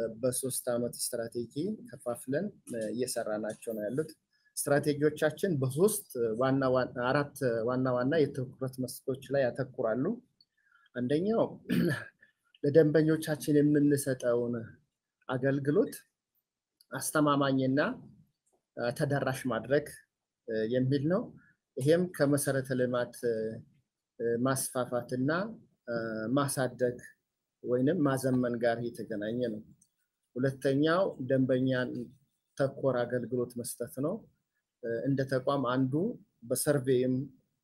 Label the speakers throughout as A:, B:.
A: በሶስት ዓመት ስትራቴጂ ከፋፍለን እየሰራ ናቸው ነው ያሉት። ስትራቴጂዎቻችን በሶስት ዋና አራት ዋና ዋና የትኩረት መስኮች ላይ ያተኩራሉ። አንደኛው ለደንበኞቻችን የምንሰጠውን አገልግሎት አስተማማኝና ተደራሽ ማድረግ የሚል ነው። ይሄም ከመሰረተ ልማት ማስፋፋትና ማሳደግ ወይንም ማዘመን ጋር የተገናኘ ነው። ሁለተኛው ደንበኛን ተኮር አገልግሎት መስጠት ነው። እንደ ተቋም አንዱ በሰርቬይም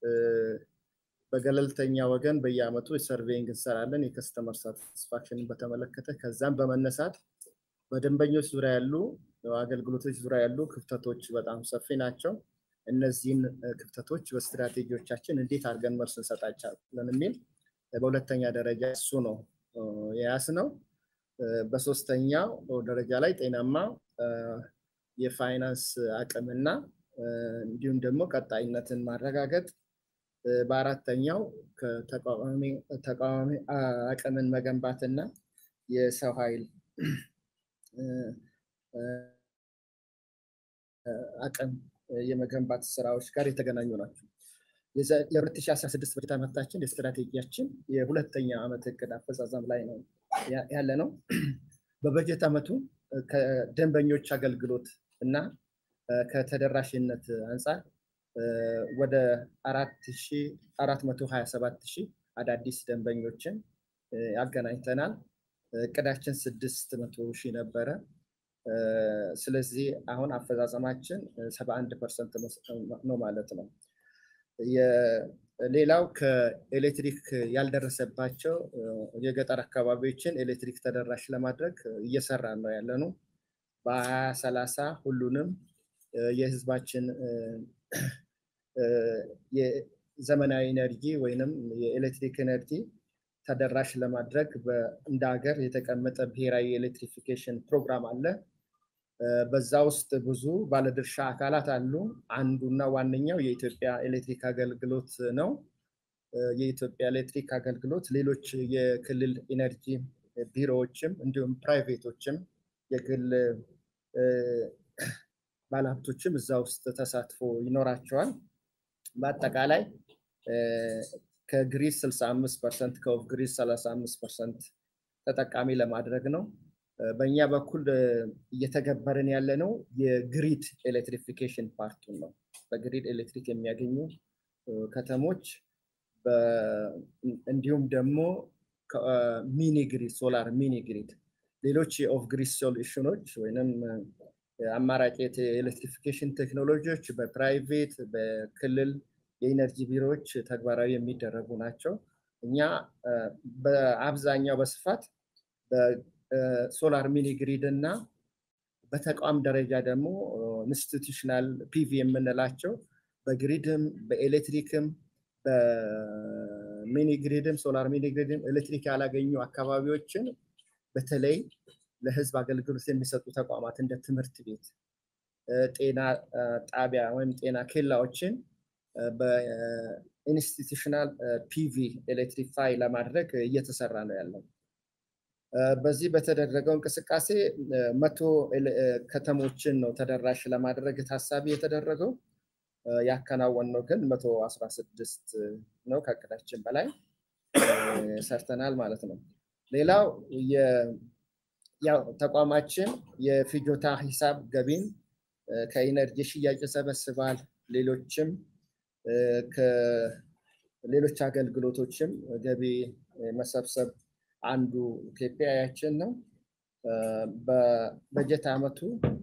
A: በገለልተኛ ወገን በየአመቱ የሰርቬይንግ እንሰራለን የከስተመር ሳቲስፋክሽንን በተመለከተ ከዛም በመነሳት በደንበኞች ዙሪያ ያሉ አገልግሎቶች ዙሪያ ያሉ ክፍተቶች በጣም ሰፊ ናቸው። እነዚህን ክፍተቶች በስትራቴጂዎቻችን እንዴት አድርገን መልስ እንሰጣቸዋለን የሚል በሁለተኛ ደረጃ እሱ ነው የያዝ ነው። በሶስተኛው ደረጃ ላይ ጤናማ የፋይናንስ አቅምና እንዲሁም ደግሞ ቀጣይነትን ማረጋገጥ፣ በአራተኛው ተቃዋሚ አቅምን መገንባትና የሰው ኃይል አቅም የመገንባት ስራዎች ጋር የተገናኙ ናቸው። የ2016 በጀት ዓመታችን የስትራቴጂያችን የሁለተኛ ዓመት እቅድ አፈጻጸም ላይ ነው ያለ ነው። በበጀት ዓመቱ ከደንበኞች አገልግሎት እና ከተደራሽነት አንጻር ወደ 427 ሺህ አዳዲስ ደንበኞችን ያገናኝተናል። እቅዳችን 600 ሺህ ነበረ። ስለዚህ አሁን አፈጻጸማችን 71 ፐርሰንት ነው ማለት ነው። ሌላው ከኤሌክትሪክ ያልደረሰባቸው የገጠር አካባቢዎችን ኤሌክትሪክ ተደራሽ ለማድረግ እየሰራ ነው ያለ ነው። በሀያ ሰላሳ ሁሉንም የህዝባችን የዘመናዊ ኤነርጂ ወይንም የኤሌክትሪክ ኤነርጂ ተደራሽ ለማድረግ እንደ ሀገር የተቀመጠ ብሔራዊ የኤሌክትሪፊኬሽን ፕሮግራም አለ። በዛ ውስጥ ብዙ ባለድርሻ አካላት አሉ። አንዱና ዋነኛው የኢትዮጵያ ኤሌክትሪክ አገልግሎት ነው። የኢትዮጵያ ኤሌክትሪክ አገልግሎት ሌሎች የክልል ኢነርጂ ቢሮዎችም እንዲሁም ፕራይቬቶችም የግል ባለሀብቶችም እዛ ውስጥ ተሳትፎ ይኖራቸዋል። በአጠቃላይ ከግሪድ 65 ፐርሰንት ከኦፍ ግሪድ 35 ፐርሰንት ተጠቃሚ ለማድረግ ነው። በእኛ በኩል እየተገበርን ያለ ነው የግሪድ ኤሌክትሪፊኬሽን ፓርቱን ነው። በግሪድ ኤሌክትሪክ የሚያገኙ ከተሞች እንዲሁም ደግሞ ሚኒ ግሪድ ሶላር ሚኒ ግሪድ ሌሎች የኦፍ ግሪድ ሶሉሽኖች ወይም አማራጭ የኤሌክትሪፊኬሽን ቴክኖሎጂዎች በፕራይቬት በክልል የኢነርጂ ቢሮዎች ተግባራዊ የሚደረጉ ናቸው። እኛ በአብዛኛው በስፋት በሶላር ሚኒ ግሪድ እና በተቋም ደረጃ ደግሞ ኢንስቲቱሽናል ፒቪ የምንላቸው በግሪድም በኤሌክትሪክም በሚኒ ግሪድም ሶላር ሚኒ ግሪድም ኤሌክትሪክ ያላገኙ አካባቢዎችን በተለይ ለህዝብ አገልግሎት የሚሰጡ ተቋማት እንደ ትምህርት ቤት፣ ጤና ጣቢያ ወይም ጤና ኬላዎችን በኢንስቲቱሽናል ፒቪ ኤሌክትሪፋይ ለማድረግ እየተሰራ ነው ያለው። በዚህ በተደረገው እንቅስቃሴ መቶ ከተሞችን ነው ተደራሽ ለማድረግ ታሳቢ የተደረገው። ያከናወንነው ግን መቶ አስራ ስድስት ነው። ከእቅዳችን በላይ ሰርተናል ማለት ነው። ሌላው ያው ተቋማችን የፍጆታ ሂሳብ ገቢን ከኢነርጂ ሽያጭ ይሰበስባል። ሌሎችም ከሌሎች አገልግሎቶችም ገቢ መሰብሰብ አንዱ ኬፒአያችን ነው። በበጀት ዓመቱ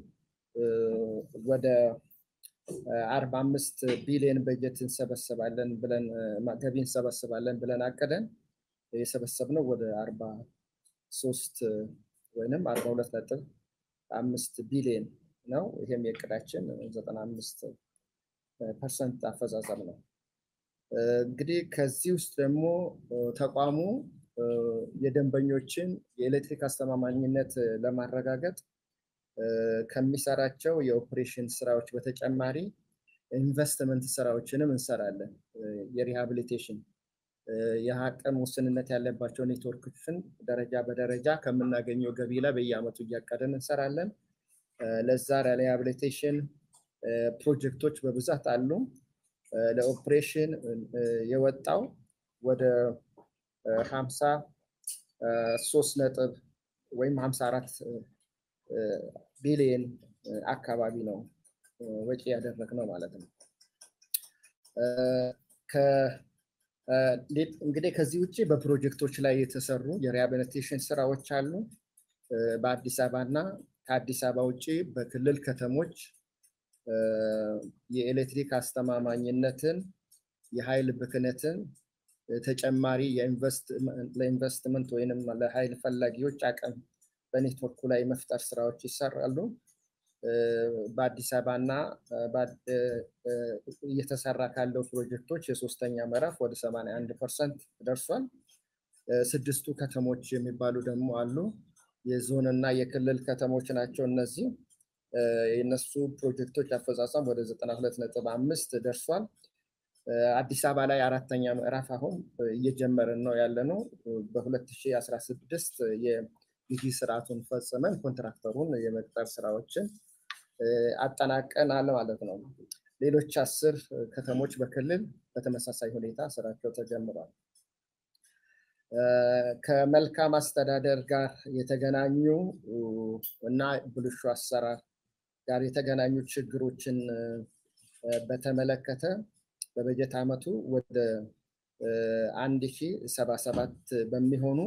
A: ወደ አርባ አምስት ቢሊዮን በጀት እንሰበስባለን ብለን ገቢ እንሰበስባለን ብለን አቅደን የሰበሰብነው ወደ አርባ ሶስት ወይንም አርባ ሁለት ነጥብ አምስት ቢሊዮን ነው። ይህም የእቅዳችን ዘጠና አምስት ፐርሰንት አፈጻጸም ነው። እንግዲህ ከዚህ ውስጥ ደግሞ ተቋሙ የደንበኞችን የኤሌክትሪክ አስተማማኝነት ለማረጋገጥ ከሚሰራቸው የኦፕሬሽን ስራዎች በተጨማሪ ኢንቨስትመንት ስራዎችንም እንሰራለን። የሪሃብሊቴሽን የአቅም ውስንነት ያለባቸው ኔትወርኮችን ደረጃ በደረጃ ከምናገኘው ገቢ ላይ በየአመቱ እያቀደን እንሰራለን። ለዛ ሪሃቢሊቴሽን ፕሮጀክቶች በብዛት አሉ። ለኦፕሬሽን የወጣው ወደ ሀምሳ ሶስት ነጥብ ወይም ሀምሳ አራት ቢሊየን አካባቢ ነው ወጪ ያደረግነው ማለት ነው። እንግዲህ ከዚህ ውጭ በፕሮጀክቶች ላይ የተሰሩ የሪሃቢሊቴሽን ስራዎች አሉ። በአዲስ አበባ እና ከአዲስ አበባ ውጭ በክልል ከተሞች የኤሌክትሪክ አስተማማኝነትን፣ የኃይል ብክነትን፣ ተጨማሪ ለኢንቨስትመንት ወይንም ለኃይል ፈላጊዎች አቅም በኔትወርኩ ላይ መፍጠር ስራዎች ይሰራሉ። በአዲስ አበባ እና እየተሰራ ካለው ፕሮጀክቶች የሶስተኛ ምዕራፍ ወደ 81 ፐርሰንት ደርሷል። ስድስቱ ከተሞች የሚባሉ ደግሞ አሉ። የዞን እና የክልል ከተሞች ናቸው እነዚህ። የነሱ ፕሮጀክቶች አፈጻጸም ወደ 92 ነጥብ አምስት ደርሷል። አዲስ አበባ ላይ አራተኛ ምዕራፍ አሁን እየጀመርን ነው ያለ ነው። በ2016 የግዢ ስርዓቱን ፈጽመን ኮንትራክተሩን የመቅጠር ስራዎችን አጠናቀናል ማለት ነው። ሌሎች አስር ከተሞች በክልል በተመሳሳይ ሁኔታ ስራቸው ተጀምሯል። ከመልካም አስተዳደር ጋር የተገናኙ እና ብልሹ አሰራር ጋር የተገናኙ ችግሮችን በተመለከተ በበጀት ዓመቱ ወደ አንድ ሺ ሰባ ሰባት በሚሆኑ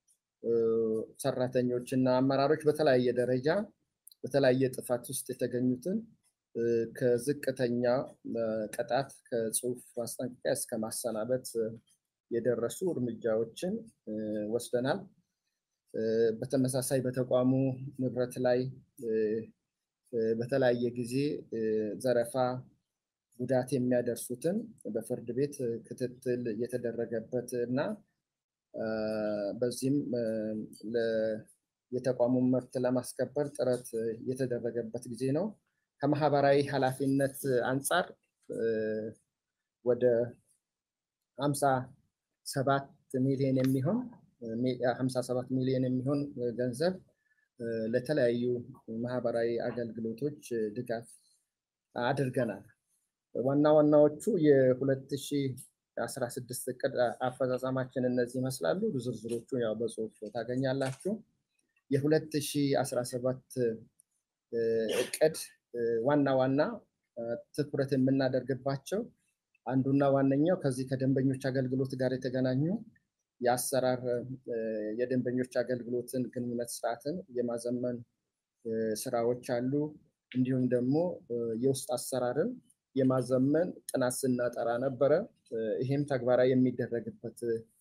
A: ሰራተኞች እና አመራሮች በተለያየ ደረጃ በተለያየ ጥፋት ውስጥ የተገኙትን ከዝቅተኛ ቅጣት ከጽሁፍ ማስጠንቀቂያ እስከ ማሰናበት የደረሱ እርምጃዎችን ወስደናል። በተመሳሳይ በተቋሙ ንብረት ላይ በተለያየ ጊዜ ዘረፋ፣ ጉዳት የሚያደርሱትን በፍርድ ቤት ክትትል የተደረገበት እና በዚህም የተቋሙን መብት ለማስከበር ጥረት የተደረገበት ጊዜ ነው። ከማህበራዊ ኃላፊነት አንጻር ወደ ሀምሳ ሰባት ሚሊዮን የሚሆን ሀምሳ ሰባት ሚሊዮን የሚሆን ገንዘብ ለተለያዩ ማህበራዊ አገልግሎቶች ድጋፍ አድርገናል። ዋና ዋናዎቹ የ2016 እቅድ አፈጻጸማችን እነዚህ ይመስላሉ። ዝርዝሮቹ ያው በጽሁፍ ታገኛላችሁ። የ2017 እቅድ ዋና ዋና ትኩረት የምናደርግባቸው አንዱና ዋነኛው ከዚህ ከደንበኞች አገልግሎት ጋር የተገናኙ የአሰራር የደንበኞች አገልግሎትን ግንኙነት ስርዓትን የማዘመን ስራዎች አሉ። እንዲሁም ደግሞ የውስጥ አሰራርን የማዘመን ጥናት ስናጠራ ነበረ። ይሄም ተግባራዊ የሚደረግበት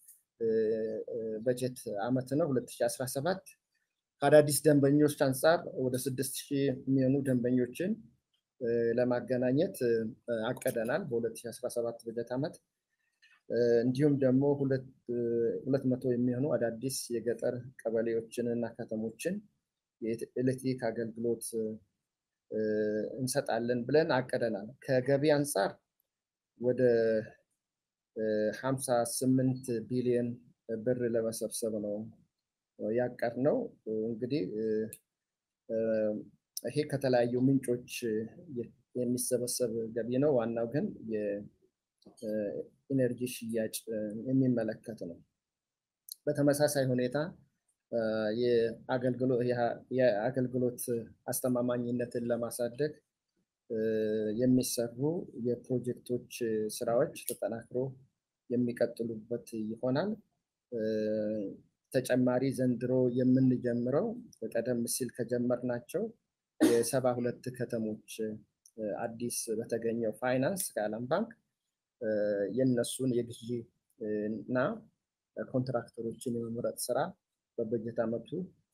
A: በጀት ዓመት ነው 2017 ከአዳዲስ ደንበኞች አንጻር ወደ ስድስት ሺህ የሚሆኑ ደንበኞችን ለማገናኘት አቅደናል በ2017 በጀት ዓመት። እንዲሁም ደግሞ ሁለት መቶ የሚሆኑ አዳዲስ የገጠር ቀበሌዎችን እና ከተሞችን የኤሌክትሪክ አገልግሎት እንሰጣለን ብለን አቅደናል። ከገቢ አንጻር ወደ 58 ቢሊዮን ብር ለመሰብሰብ ነው ያቀድነው። እንግዲህ ይሄ ከተለያዩ ምንጮች የሚሰበሰብ ገቢ ነው። ዋናው ግን የኢነርጂ ሽያጭ የሚመለከት ነው። በተመሳሳይ ሁኔታ የአገልግሎት አስተማማኝነትን ለማሳደግ የሚሰሩ የፕሮጀክቶች ስራዎች ተጠናክሮ የሚቀጥሉበት ይሆናል። ተጨማሪ ዘንድሮ የምንጀምረው ቀደም ሲል ከጀመርናቸው የሰባ ሁለት ከተሞች አዲስ በተገኘው ፋይናንስ ከዓለም ባንክ የነሱን የግዢ እና ኮንትራክተሮችን የመምረጥ ስራ በበጀት ዓመቱ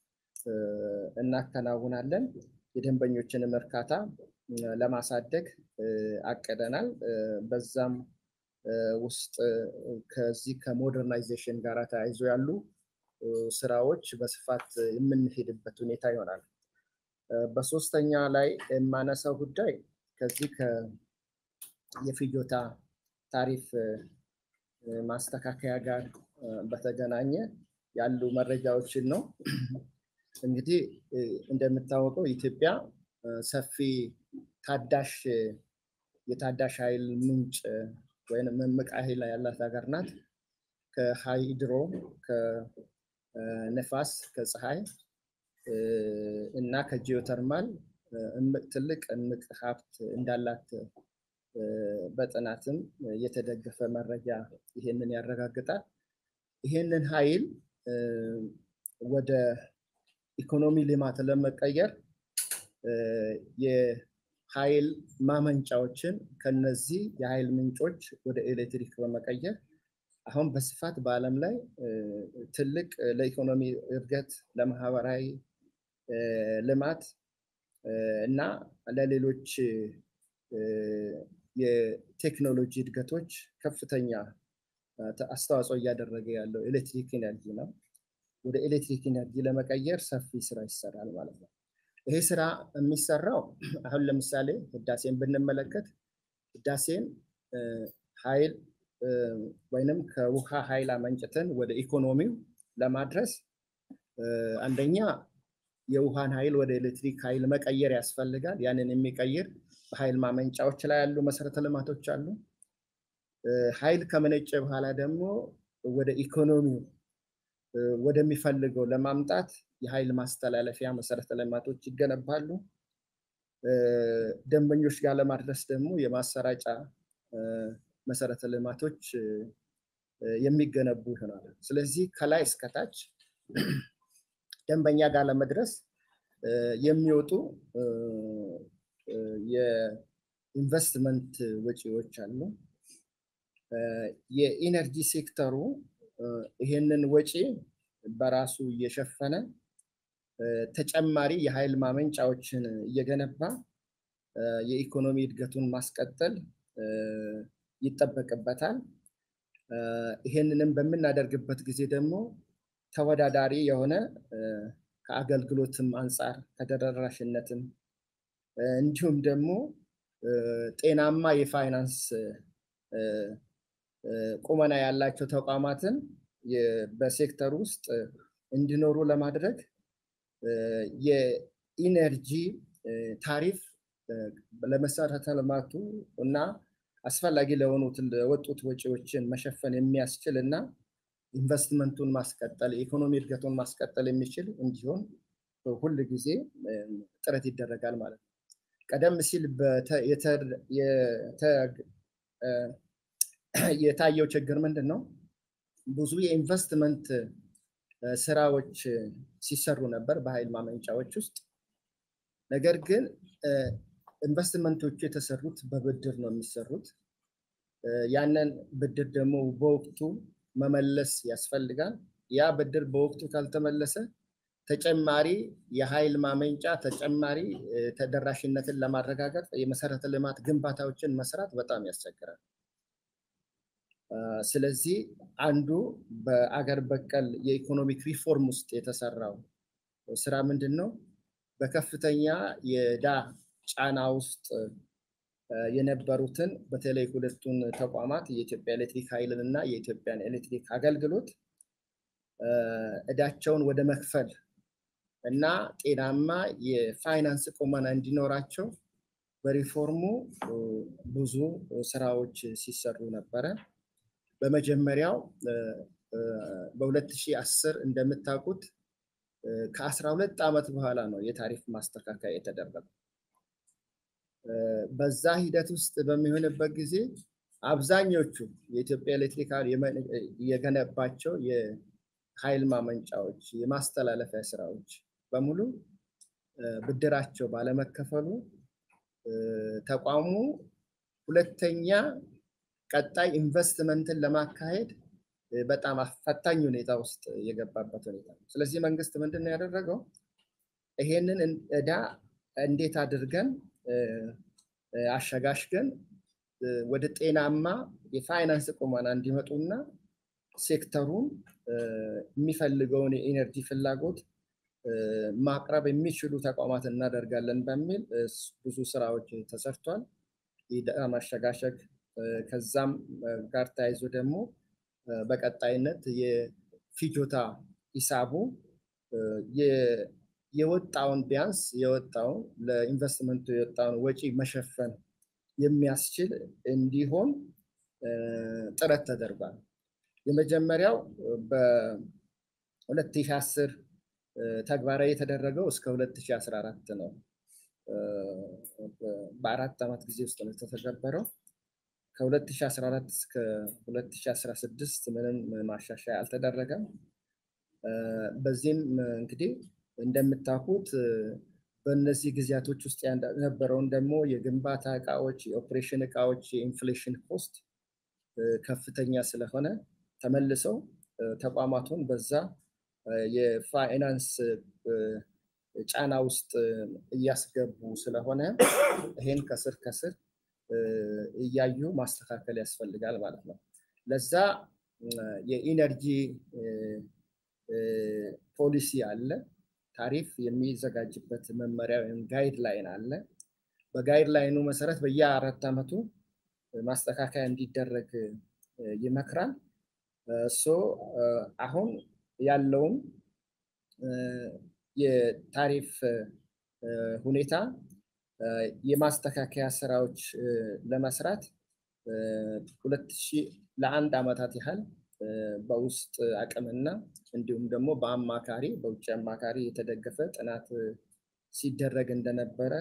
A: እናከናውናለን። የደንበኞችንም እርካታ ለማሳደግ አቅደናል። በዛም ውስጥ ከዚህ ከሞደርናይዜሽን ጋር ተያይዞ ያሉ ስራዎች በስፋት የምንሄድበት ሁኔታ ይሆናል። በሶስተኛ ላይ የማነሳው ጉዳይ ከዚህ የፍጆታ ታሪፍ ማስተካከያ ጋር በተገናኘ ያሉ መረጃዎችን ነው። እንግዲህ እንደምታወቀው ኢትዮጵያ ሰፊ ታዳሽ የታዳሽ ኃይል ምንጭ ወይም እምቅ ኃይል ያላት ሀገር ናት። ከሃይድሮ ከነፋስ ከፀሐይ እና ከጂኦተርማል ትልቅ እምቅ ሀብት እንዳላት በጥናትም የተደገፈ መረጃ ይሄንን ያረጋግጣል። ይሄንን ኃይል ወደ ኢኮኖሚ ልማት ለመቀየር የኃይል ማመንጫዎችን ከነዚህ የኃይል ምንጮች ወደ ኤሌክትሪክ በመቀየር አሁን በስፋት በዓለም ላይ ትልቅ ለኢኮኖሚ እድገት፣ ለማህበራዊ ልማት እና ለሌሎች የቴክኖሎጂ እድገቶች ከፍተኛ አስተዋጽኦ እያደረገ ያለው ኤሌክትሪክ ኢነርጂ ነው። ወደ ኤሌክትሪክ ኢነርጂ ለመቀየር ሰፊ ስራ ይሰራል ማለት ነው። ይሄ ስራ የሚሰራው አሁን ለምሳሌ ህዳሴን ብንመለከት ህዳሴን ኃይል ወይንም ከውሃ ኃይል አመንጭተን ወደ ኢኮኖሚው ለማድረስ አንደኛ የውሃን ኃይል ወደ ኤሌክትሪክ ኃይል መቀየር ያስፈልጋል። ያንን የሚቀይር በኃይል ማመንጫዎች ላይ ያሉ መሰረተ ልማቶች አሉ። ኃይል ከመነጨ በኋላ ደግሞ ወደ ኢኮኖሚው ወደሚፈልገው ለማምጣት የኃይል ማስተላለፊያ መሰረተ ልማቶች ይገነባሉ። ደንበኞች ጋር ለማድረስ ደግሞ የማሰራጫ መሰረተ ልማቶች የሚገነቡ ይሆናሉ። ስለዚህ ከላይ እስከታች ደንበኛ ጋር ለመድረስ የሚወጡ የኢንቨስትመንት ወጪዎች አሉ። የኢነርጂ ሴክተሩ ይሄንን ወጪ በራሱ እየሸፈነ ተጨማሪ የኃይል ማመንጫዎችን እየገነባ የኢኮኖሚ እድገቱን ማስቀጠል ይጠበቅበታል። ይሄንንም በምናደርግበት ጊዜ ደግሞ ተወዳዳሪ የሆነ ከአገልግሎትም አንጻር ከተደራሽነትም እንዲሁም ደግሞ ጤናማ የፋይናንስ ቁመና ያላቸው ተቋማትን በሴክተር ውስጥ እንዲኖሩ ለማድረግ የኢነርጂ ታሪፍ ለመሰረተ ልማቱ እና አስፈላጊ ለሆኑት ለወጡት ወጪዎችን መሸፈን የሚያስችል እና ኢንቨስትመንቱን ማስቀጠል የኢኮኖሚ እድገቱን ማስቀጠል የሚችል እንዲሆን ሁል ጊዜ ጥረት ይደረጋል ማለት ነው። ቀደም ሲል የታየው ችግር ምንድን ነው? ብዙ የኢንቨስትመንት ስራዎች ሲሰሩ ነበር በኃይል ማመንጫዎች ውስጥ። ነገር ግን ኢንቨስትመንቶቹ የተሰሩት በብድር ነው የሚሰሩት። ያንን ብድር ደግሞ በወቅቱ መመለስ ያስፈልጋል። ያ ብድር በወቅቱ ካልተመለሰ ተጨማሪ የኃይል ማመንጫ ተጨማሪ ተደራሽነትን ለማረጋገጥ የመሰረተ ልማት ግንባታዎችን መስራት በጣም ያስቸግራል። ስለዚህ አንዱ በአገር በቀል የኢኮኖሚክ ሪፎርም ውስጥ የተሰራው ስራ ምንድን ነው? በከፍተኛ የዕዳ ጫና ውስጥ የነበሩትን በተለይ ሁለቱን ተቋማት የኢትዮጵያ ኤሌክትሪክ ኃይልን እና የኢትዮጵያን ኤሌክትሪክ አገልግሎት እዳቸውን ወደ መክፈል እና ጤናማ የፋይናንስ ቁመና እንዲኖራቸው በሪፎርሙ ብዙ ስራዎች ሲሰሩ ነበረ። በመጀመሪያው በ2010 እንደምታውቁት ከ12 ዓመት በኋላ ነው የታሪፍ ማስተካከያ የተደረገው። በዛ ሂደት ውስጥ በሚሆንበት ጊዜ አብዛኞቹ የኢትዮጵያ ኤሌክትሪክ የገነባቸው የኃይል ማመንጫዎች፣ የማስተላለፊያ ስራዎች በሙሉ ብድራቸው ባለመከፈሉ ተቋሙ ሁለተኛ ቀጣይ ኢንቨስትመንትን ለማካሄድ በጣም ፈታኝ ሁኔታ ውስጥ የገባበት ሁኔታ ነው። ስለዚህ መንግስት ምንድን ነው ያደረገው? ይሄንን እዳ እንዴት አድርገን አሸጋሽገን ወደ ጤናማ የፋይናንስ ቁመና እንዲመጡና ሴክተሩን የሚፈልገውን የኢነርጂ ፍላጎት ማቅረብ የሚችሉ ተቋማት እናደርጋለን በሚል ብዙ ስራዎች ተሰርቷል። የዕዳ ማሸጋሸግ ከዛም ጋር ተያይዞ ደግሞ በቀጣይነት የፊጆታ ሂሳቡ የወጣውን ቢያንስ የወጣውን ለኢንቨስትመንቱ የወጣውን ወጪ መሸፈን የሚያስችል እንዲሆን ጥረት ተደርጓል። የመጀመሪያው በ2010 ተግባራዊ የተደረገው እስከ 2014 ነው። በአራት ዓመት ጊዜ ውስጥ ነው የተተገበረው። ከ2014 እስከ 2016 ምንም ማሻሻያ አልተደረገም። በዚህም እንግዲህ እንደምታውቁት በእነዚህ ጊዜያቶች ውስጥ የነበረውን ደግሞ የግንባታ እቃዎች፣ የኦፕሬሽን እቃዎች የኢንፍሌሽን ኮስት ከፍተኛ ስለሆነ ተመልሰው ተቋማቱን በዛ የፋይናንስ ጫና ውስጥ እያስገቡ ስለሆነ ይሄን ከስር ከስር እያዩ ማስተካከል ያስፈልጋል ማለት ነው። ለዛ የኢነርጂ ፖሊሲ አለ። ታሪፍ የሚዘጋጅበት መመሪያ ወይም ጋይድ ላይን አለ። በጋይድ ላይኑ መሰረት በየአራት ዓመቱ ማስተካከያ እንዲደረግ ይመክራል። እሱ አሁን ያለውን የታሪፍ ሁኔታ የማስተካከያ ስራዎች ለመስራት ሁለት ሺህ ለአንድ ዓመታት ያህል በውስጥ አቅምና እንዲሁም ደግሞ በአማካሪ በውጭ አማካሪ የተደገፈ ጥናት ሲደረግ እንደነበረ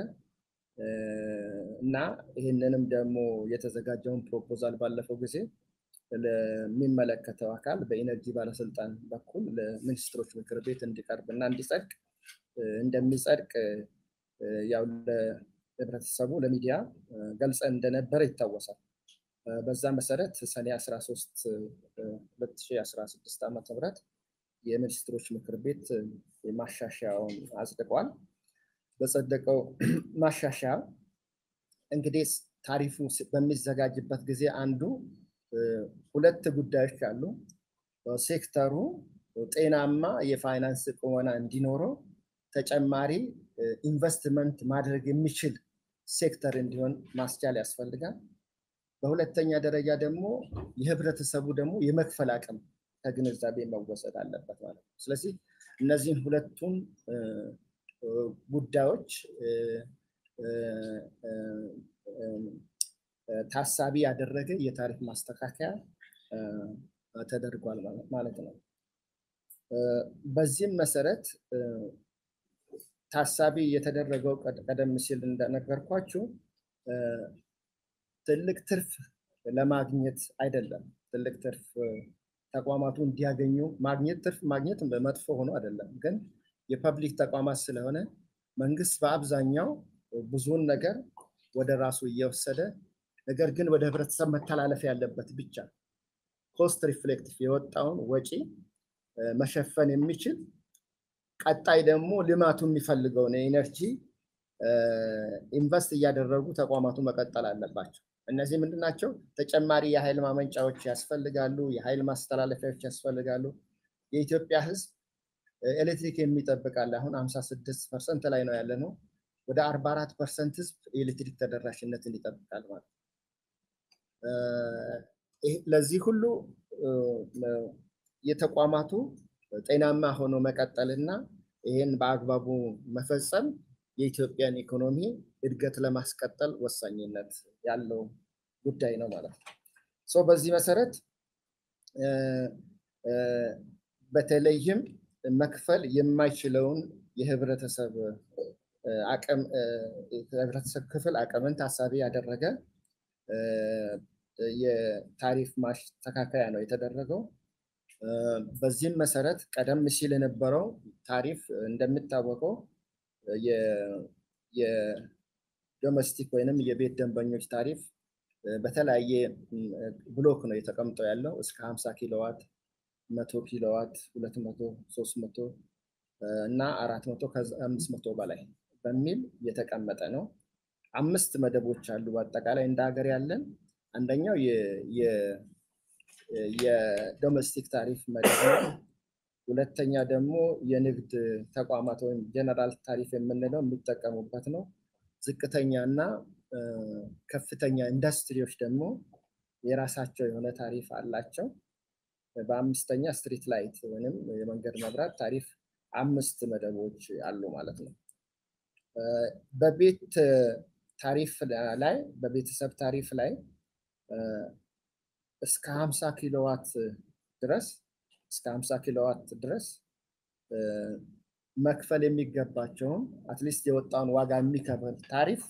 A: እና ይህንንም ደግሞ የተዘጋጀውን ፕሮፖዛል ባለፈው ጊዜ ለሚመለከተው አካል በኢነርጂ ባለስልጣን በኩል ለሚኒስትሮች ምክር ቤት እንዲቀርብ እና እንዲጸድቅ እንደሚጸድቅ ያው ለህብረተሰቡ ለሚዲያ ገልጸን እንደነበረ ይታወሳል። በዛ መሰረት ሰኔ 13 2016 ዓ ም የሚኒስትሮች ምክር ቤት ማሻሻያውን አጽድቋል። በጸደቀው ማሻሻያ እንግዲህ ታሪፉ በሚዘጋጅበት ጊዜ አንዱ ሁለት ጉዳዮች አሉ። ሴክተሩ ጤናማ የፋይናንስ ቁመና እንዲኖረው ተጨማሪ ኢንቨስትመንት ማድረግ የሚችል ሴክተር እንዲሆን ማስቻል ያስፈልጋል። በሁለተኛ ደረጃ ደግሞ የህብረተሰቡ ደግሞ የመክፈል አቅም ከግንዛቤ መወሰድ አለበት ማለት ነው። ስለዚህ እነዚህን ሁለቱን ጉዳዮች ታሳቢ ያደረገ የታሪፍ ማስተካከያ ተደርጓል ማለት ነው። በዚህም መሰረት ታሳቢ የተደረገው ቀደም ሲል እንደነገርኳችሁ ትልቅ ትርፍ ለማግኘት አይደለም። ትልቅ ትርፍ ተቋማቱ እንዲያገኙ ማግኘት ትርፍ ማግኘት መጥፎ ሆኖ አይደለም። ግን የፐብሊክ ተቋማት ስለሆነ መንግስት በአብዛኛው ብዙውን ነገር ወደ ራሱ እየወሰደ ነገር ግን ወደ ህብረተሰብ መተላለፍ ያለበት ብቻ ኮስት ሪፍሌክቲቭ የወጣውን ወጪ መሸፈን የሚችል ቀጣይ ደግሞ ልማቱ የሚፈልገውን የኢነርጂ ኢንቨስት እያደረጉ ተቋማቱ መቀጠል አለባቸው። እነዚህ ምንድን ናቸው? ተጨማሪ የኃይል ማመንጫዎች ያስፈልጋሉ። የኃይል ማስተላለፊያዎች ያስፈልጋሉ። የኢትዮጵያ ህዝብ ኤሌክትሪክ የሚጠብቃል። አሁን 56 ፐርሰንት ላይ ነው ያለ ነው። ወደ 44 ፐርሰንት ህዝብ የኤሌክትሪክ ተደራሽነትን ይጠብቃል ማለት ነው። ለዚህ ሁሉ የተቋማቱ ጤናማ ሆኖ መቀጠልና ይህን በአግባቡ መፈጸም የኢትዮጵያን ኢኮኖሚ እድገት ለማስቀጠል ወሳኝነት ያለው ጉዳይ ነው ማለት ነው። በዚህ መሰረት በተለይም መክፈል የማይችለውን የህብረተሰብ አቅም የህብረተሰብ ክፍል አቅምን ታሳቢ ያደረገ የታሪፍ ማስተካከያ ነው የተደረገው። በዚህም መሰረት ቀደም ሲል የነበረው ታሪፍ እንደሚታወቀው የዶሜስቲክ ወይንም የቤት ደንበኞች ታሪፍ በተለያየ ብሎክ ነው የተቀምጠው ያለው እስከ 50 ኪሎዋት፣ መቶ ኪሎዋት፣ ሁለት መቶ ሶስት መቶ እና አራት መቶ ከአምስት መቶ በላይ በሚል የተቀመጠ ነው። አምስት መደቦች አሉ በአጠቃላይ እንደ ሀገር ያለን። አንደኛው የዶሜስቲክ ታሪፍ መደብ ነው። ሁለተኛ ደግሞ የንግድ ተቋማት ወይም ጀነራል ታሪፍ የምንለው የሚጠቀሙበት ነው። ዝቅተኛ እና ከፍተኛ ኢንዱስትሪዎች ደግሞ የራሳቸው የሆነ ታሪፍ አላቸው። በአምስተኛ ስትሪት ላይት ወይም የመንገድ መብራት ታሪፍ አምስት መደቦች አሉ ማለት ነው። በቤት ታሪፍ ላይ በቤተሰብ ታሪፍ ላይ እስከ 50 ኪሎዋት ድረስ እስከ 50 ኪሎዋት ድረስ መክፈል የሚገባቸውን አትሊስት የወጣውን ዋጋ የሚከፍል ታሪፍ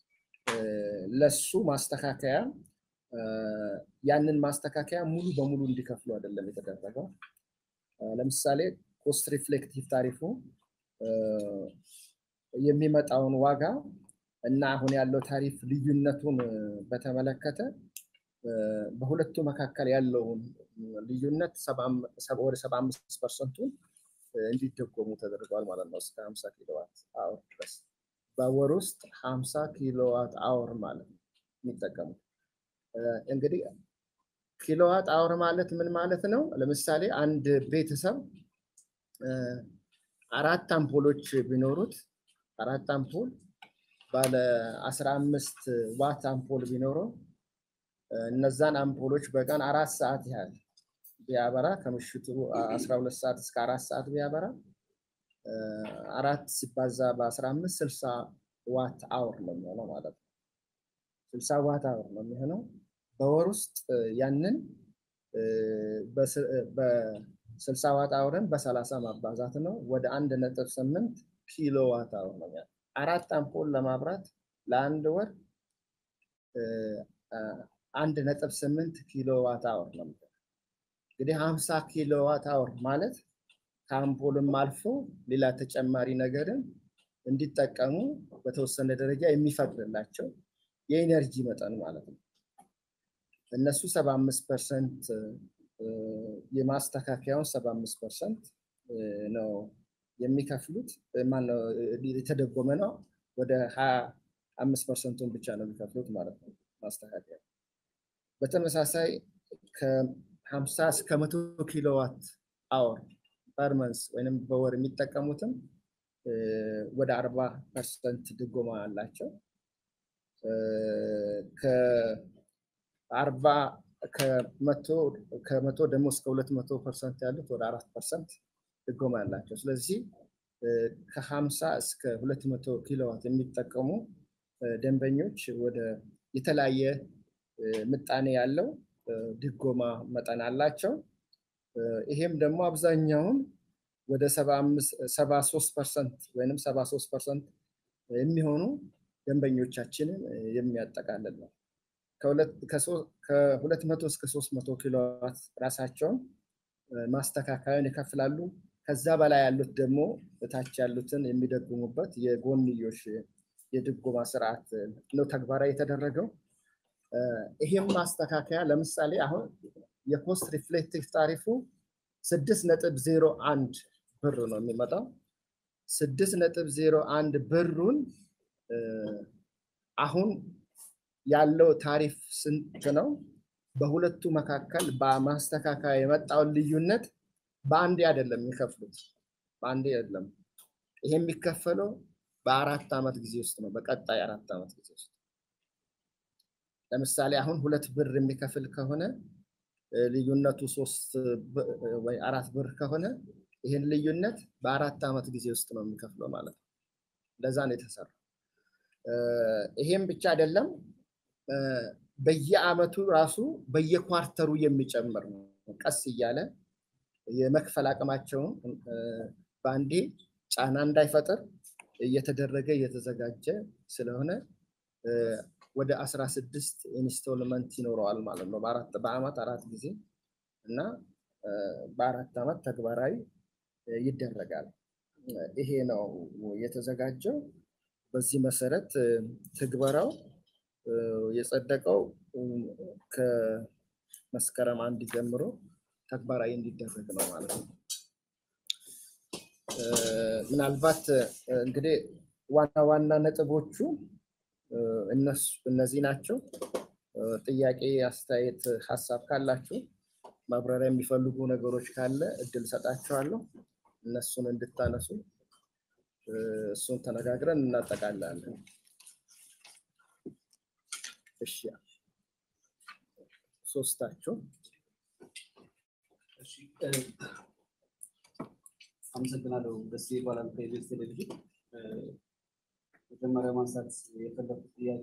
A: ለሱ ማስተካከያ ያንን ማስተካከያ ሙሉ በሙሉ እንዲከፍሉ አይደለም የተደረገው። ለምሳሌ ኮስት ሪፍሌክቲቭ ታሪፉ የሚመጣውን ዋጋ እና አሁን ያለው ታሪፍ ልዩነቱን በተመለከተ በሁለቱ መካከል ያለውን ልዩነት ወደ ሰባ አምስት ፐርሰንቱን እንዲደጎሙ ተደርጓል ማለት ነው። እስከ ሀምሳ ኪሎዋት አወር ድረስ በወር ውስጥ ሀምሳ ኪሎዋት አወር ማለት ነው የሚጠቀሙት። እንግዲህ ኪሎዋት አወር ማለት ምን ማለት ነው? ለምሳሌ አንድ ቤተሰብ አራት አምፖሎች ቢኖሩት አራት አምፖል ባለ አስራ አምስት ዋት አምፖል ቢኖረው እነዛን አምፖሎች በቀን አራት ሰዓት ያህል ቢያበራ ከምሽቱ አስራ ሁለት ሰዓት እስከ አራት ሰዓት ቢያበራ አራት ሲባዛ በአስራ አምስት ስልሳ ዋት አወር ነው የሚሆነው ማለት ነው። ስልሳ ዋት አወር ነው የሚሆነው። በወር ውስጥ ያንን በስልሳ ዋት አወርን በሰላሳ ማባዛት ነው። ወደ አንድ ነጥብ ስምንት ኪሎ ዋት አወር ነው የሚሆነው። አራት አምፖል ለማብራት ለአንድ ወር አንድ ነጥብ ስምንት ኪሎ ዋት አወር ነው የሚሆነው። እንግዲህ ሀምሳ ኪሎ ዋት አወር ማለት ከአምፖልም አልፎ ሌላ ተጨማሪ ነገርን እንዲጠቀሙ በተወሰነ ደረጃ የሚፈቅድላቸው የኢነርጂ መጠን ማለት ነው። እነሱ ሰባ አምስት ፐርሰንት የማስተካከያውን ሰባ አምስት ፐርሰንት ነው የሚከፍሉት። ማነው የተደጎመ ነው። ወደ ሀያ አምስት ፐርሰንቱን ብቻ ነው የሚከፍሉት ማለት ነው ማስተካከያ። በተመሳሳይ ከሀምሳ እስከ መቶ ኪሎዋት አወር ፐርመንስ ወይም በወር የሚጠቀሙትም ወደ አርባ ፐርሰንት ድጎማ አላቸው። ከአርባ ከመቶ ደግሞ እስከ ሁለት መቶ ፐርሰንት ያሉት ወደ አራት ፐርሰንት ድጎማ ያላቸው። ስለዚህ ከሀምሳ እስከ ሁለት መቶ ኪሎዋት የሚጠቀሙ ደንበኞች ወደ የተለያየ ምጣኔ ያለው ድጎማ መጠን አላቸው። ይሄም ደግሞ አብዛኛውን ወደ ሰባ ሶስት ፐርሰንት ወይም ሰባ ሶስት ፐርሰንት የሚሆኑ ደንበኞቻችንን የሚያጠቃልል ነው። ከሁለት መቶ እስከ ሶስት መቶ ኪሎዋት ራሳቸውን ማስተካከያን ይከፍላሉ። ከዛ በላይ ያሉት ደግሞ እታች ያሉትን የሚደጉሙበት የጎንዮሽ የድጎማ ስርዓት ነው ተግባራዊ የተደረገው። ይሄም ማስተካከያ ለምሳሌ አሁን የኮስት ሪፍሌክቲቭ ታሪፉ ስድስት ነጥብ ዜሮ አንድ ብር ነው የሚመጣው። ስድስት ነጥብ ዜሮ አንድ ብሩን አሁን ያለው ታሪፍ ስንት ነው? በሁለቱ መካከል በማስተካከያ የመጣውን ልዩነት በአንዴ አይደለም የሚከፍሉት፣ በአንዴ አይደለም። ይሄ የሚከፈለው በአራት ዓመት ጊዜ ውስጥ ነው። በቀጣይ አራት ዓመት ጊዜ ውስጥ ለምሳሌ አሁን ሁለት ብር የሚከፍል ከሆነ ልዩነቱ ሶስት ወይ አራት ብር ከሆነ ይህን ልዩነት በአራት ዓመት ጊዜ ውስጥ ነው የሚከፍለው ማለት ነው። ለዛ ነው የተሰራው። ይሄም ብቻ አይደለም፣ በየአመቱ ራሱ በየኳርተሩ የሚጨምር ነው። ቀስ እያለ የመክፈል አቅማቸውን በአንዴ ጫና እንዳይፈጥር እየተደረገ እየተዘጋጀ ስለሆነ ወደ አስራ ስድስት ኢንስቶልመንት ይኖረዋል ማለት ነው። በአመት አራት ጊዜ እና በአራት ዓመት ተግባራዊ ይደረጋል። ይሄ ነው የተዘጋጀው። በዚህ መሰረት ትግበራው የጸደቀው ከመስከረም አንድ ጀምሮ ተግባራዊ እንዲደረግ ነው ማለት ነው። ምናልባት እንግዲህ ዋና ዋና ነጥቦቹ እነዚህ ናቸው። ጥያቄ፣ አስተያየት፣ ሀሳብ ካላችሁ ማብራሪያ የሚፈልጉ ነገሮች ካለ እድል ሰጣችኋለሁ። እነሱን እንድታነሱ እሱን ተነጋግረን እናጠቃላለን። እሺ ሶስታችሁ
B: አመሰግናለሁ። ደስ ይባላል። ከኢቢኤስ ቴሌቪዥን መጀመሪያ ማንሳት የፈለኩት ጥያቄ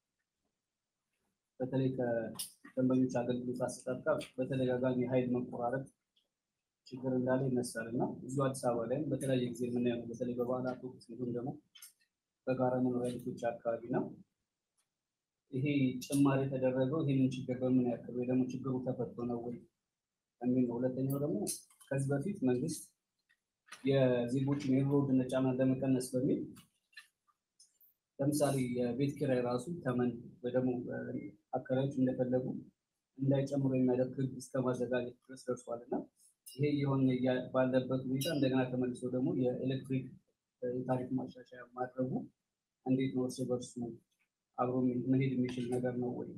B: በተለይ ከደንበኞች አገልግሎት አሰጣጥ ጋር በተደጋጋሚ ኃይል መቆራረጥ ችግር እንዳለ ይነሳል እና እዚሁ አዲስ አበባ ላይም በተለያየ ጊዜ የምናየው ነው። በተለይ በበዓላት ወቅት እንዲሁም ደግሞ በጋራ መኖሪያ ቤቶች አካባቢ ነው። ይሄ ጭማሪ የተደረገው ይህንን ችግር በምን ያክል ወይ ደግሞ ችግሩ ተፈቶ ነው ወይ የሚል ነው። ሁለተኛው ደግሞ ከዚህ በፊት መንግስት የዜጎችን የኑሮ ውድነት ጫናን ለመቀነስ በሚል ለምሳሌ የቤት ኪራይ ራሱ ተመን ወይ ደግሞ አከራዮች እንደፈለጉ እንዳይጨምሩ የሚያደርግ ህግ እስከ ማዘጋጀት ድረስ ደርሷል እና ይሄ የሆነ ባለበት ሁኔታ እንደገና ተመልሶ ደግሞ የኤሌክትሪክ የታሪፍ ማሻሻያ ማድረጉ እንዴት ነው እርስ በርሱ አብሮ መሄድ የሚችል ነገር ነው ወይ?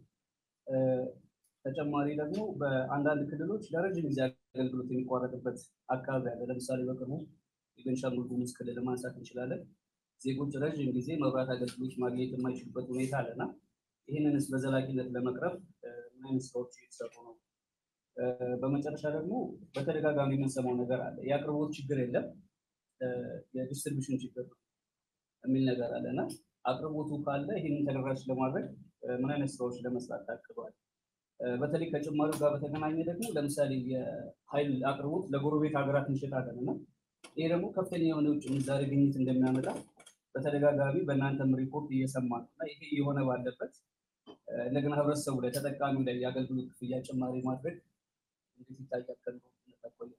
B: ተጨማሪ ደግሞ በአንዳንድ ክልሎች ለረጅም ጊዜ አገልግሎት የሚቋረጥበት አካባቢ አለ። ለምሳሌ በቅርቡ የቤንሻንጉል ጉሙዝ ክልል ማንሳት እንችላለን። ዜጎች ረዥም ጊዜ መብራት አገልግሎት ማግኘት የማይችሉበት ሁኔታ አለና ይህንንስ በዘላቂነት ለመቅረፍ ምን አይነት ስራዎች እየተሰሩ ነው? በመጨረሻ ደግሞ በተደጋጋሚ የምንሰማው ነገር አለ። የአቅርቦት ችግር የለም የዲስትሪቢሽን ችግር ነው የሚል ነገር አለ እና አቅርቦቱ ካለ ይህንን ተደራሽ ለማድረግ ምን አይነት ስራዎች ለመስራት ታቅዷል? በተለይ ከጭማሪው ጋር በተገናኘ ደግሞ ለምሳሌ የኃይል አቅርቦት ለጎረቤት ሀገራት እንሸጣለን እና ይሄ ደግሞ ከፍተኛ የሆነ ውጭ ምንዛሬ ግኝት እንደሚያመጣ በተደጋጋሚ በእናንተም ሪፖርት እየሰማ ነው እና ይሄ የሆነ ባለበት እንደገና ህብረተሰቡ ላይ ተጠቃሚው ላይ የአገልግሎት ክፍያ ጭማሪ ማድረግ እንዴት ይታያል? ከኑሮ ውድነት አኳያ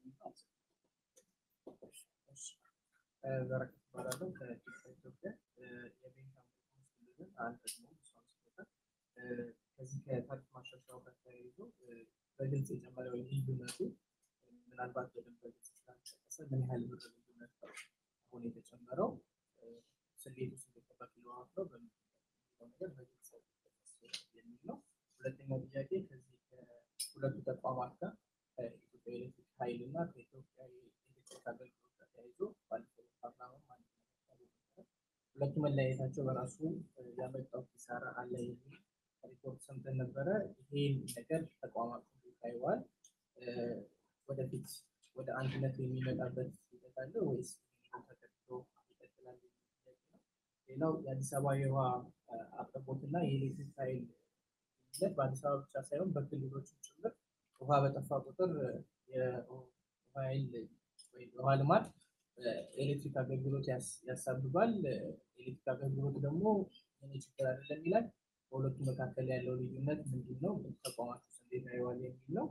C: በረከት እባላለሁ ከኢትዮጵያ የቤንሻንጉል ጉሙዝ ክልልን አንድ ደግሞ እሷን ስጦታ ከዚህ ከታሪፍ ማሻሻያው ጋር ተያይዞ በግልጽ የጨመረው ልዩነቱ ምናልባት በደንብ በግልጽ ስላልተጠቀሰ ምን ያህል ብር ልዩነት ነው አሁን የተጨመረው ስሌቱ ስሌት በኪሎዋት ነው በሚለው ነገር በግልጽ የሚል ነው። ሁለተኛው ጥያቄ ከዚህ ከሁለቱ ተቋማት ጋር ከኢትዮጵያ ኤሌክትሪክ ኃይል እና ከኢትዮጵያ ኤሌክትሪክ አገልግሎት ጋር ተያይዞ ባለፈው ፓርላማ ማለት ነው ሁለቱ መለያየታቸው በራሱ ያመጣው ኪሳራ አለ የሚል ሪፖርት ሰምተን ነበረ። ይሄን ነገር ተቋማቱ ታይዋል። ወደፊት ወደ አንድነት የሚመጣበት ሂደት አለ ወይስ ተከትሎ ይቀጥላል? ሌላው የአዲስ አበባ የውሃ አቅርቦትና የኤሌክትሪክ ኃይል ሂደት በአዲስ አበባ ብቻ ሳይሆን በክልሎች ጭምር ውሃ በጠፋ ቁጥር የውሃ ኃይል ወይ የውሃ ልማት ኤሌክትሪክ አገልግሎት ያሳብባል። ኤሌክትሪክ አገልግሎት ደግሞ እኔ ችግር አይደለም ይላል። በሁለቱ መካከል ያለው ልዩነት ምንድን ነው? ተቋማት ውስጥ እንዴት ያየዋል የሚል ነው።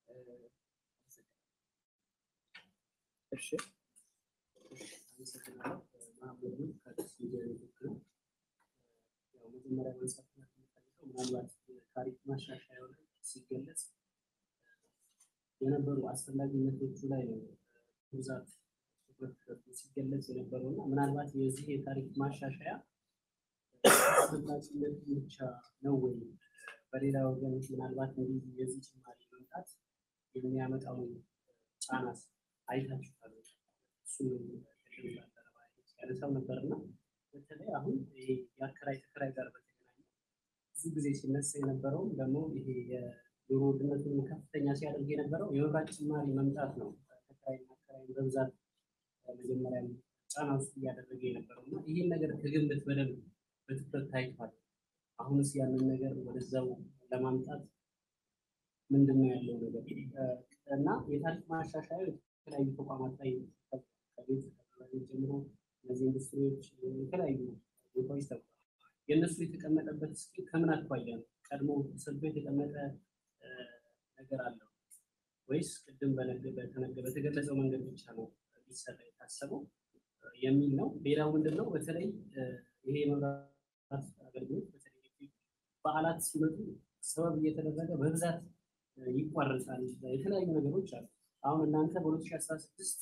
A: እሺ
B: አመሰግናለሁ። ማህበሩ ከደስ ሚዲያ ነው። ያው መጀመሪያ ማንሳት የምፈልገው ምናልባት የታሪፍ ማሻሻያው ላይ ሲገለጽ የነበሩ አስፈላጊነቶቹ ላይ ነው ብዛት ትኩረት ተሰጥቶ ሲገለጽ የነበረው እና ምናልባት የዚህ የታሪፍ ማሻሻያ አስፈላጊነቱ ብቻ ነው ወይ? በሌላ ወገኖች ምናልባት እንዲህ የዚህ ጭማሪ መምጣት የሚያመጣውን ጫናስ አይታችኋል? እሱ ያነሳው ነበር እና በተለይ አሁን ይሄ የአከራይ ተከራይ ጋር በተገናኘ ብዙ ጊዜ ሲነሳ የነበረውም ደግሞ ይሄ የኑሮ ውድነቱን ከፍተኛ ሲያደርግ የነበረው የመብራት ጭማሪ መምጣት ነው። ተከራይና አከራይን በብዛት መጀመሪያ ጫና ውስጥ እያደረገ የነበረው እና ይህን ነገር ከግምት በደንብ በትኩረት ታይቷል። አሁንስ ያንን ነገር ወደዛው ለማምጣት ምንድን ነው ያለው ነገር እና የታሪፍ ማሻሻያ የተለያዩ ተቋማት ላይ ከቤት ከቤት ጀምሮ እነዚህ ኢንዱስትሪዎች የተለያዩ ቦታዎች ተብሏል። የእነሱ የተቀመጠበት እስኪ ከምን አኳያ ነው? ቀድሞ ተሰልቶ የተቀመጠ ነገር አለው ወይስ ቅድም በተገለጸው መንገድ ብቻ ነው ሊሰራ የታሰበው የሚል ነው። ሌላው ምንድን ነው በተለይ ይሄ የመብራት አገልግሎት በተለይ በዓላት ሲመጡ ሰበብ እየተደረገ በብዛት ይቋረጣል። የተለያዩ ነገሮች አሉ። አሁን እናንተ በ2016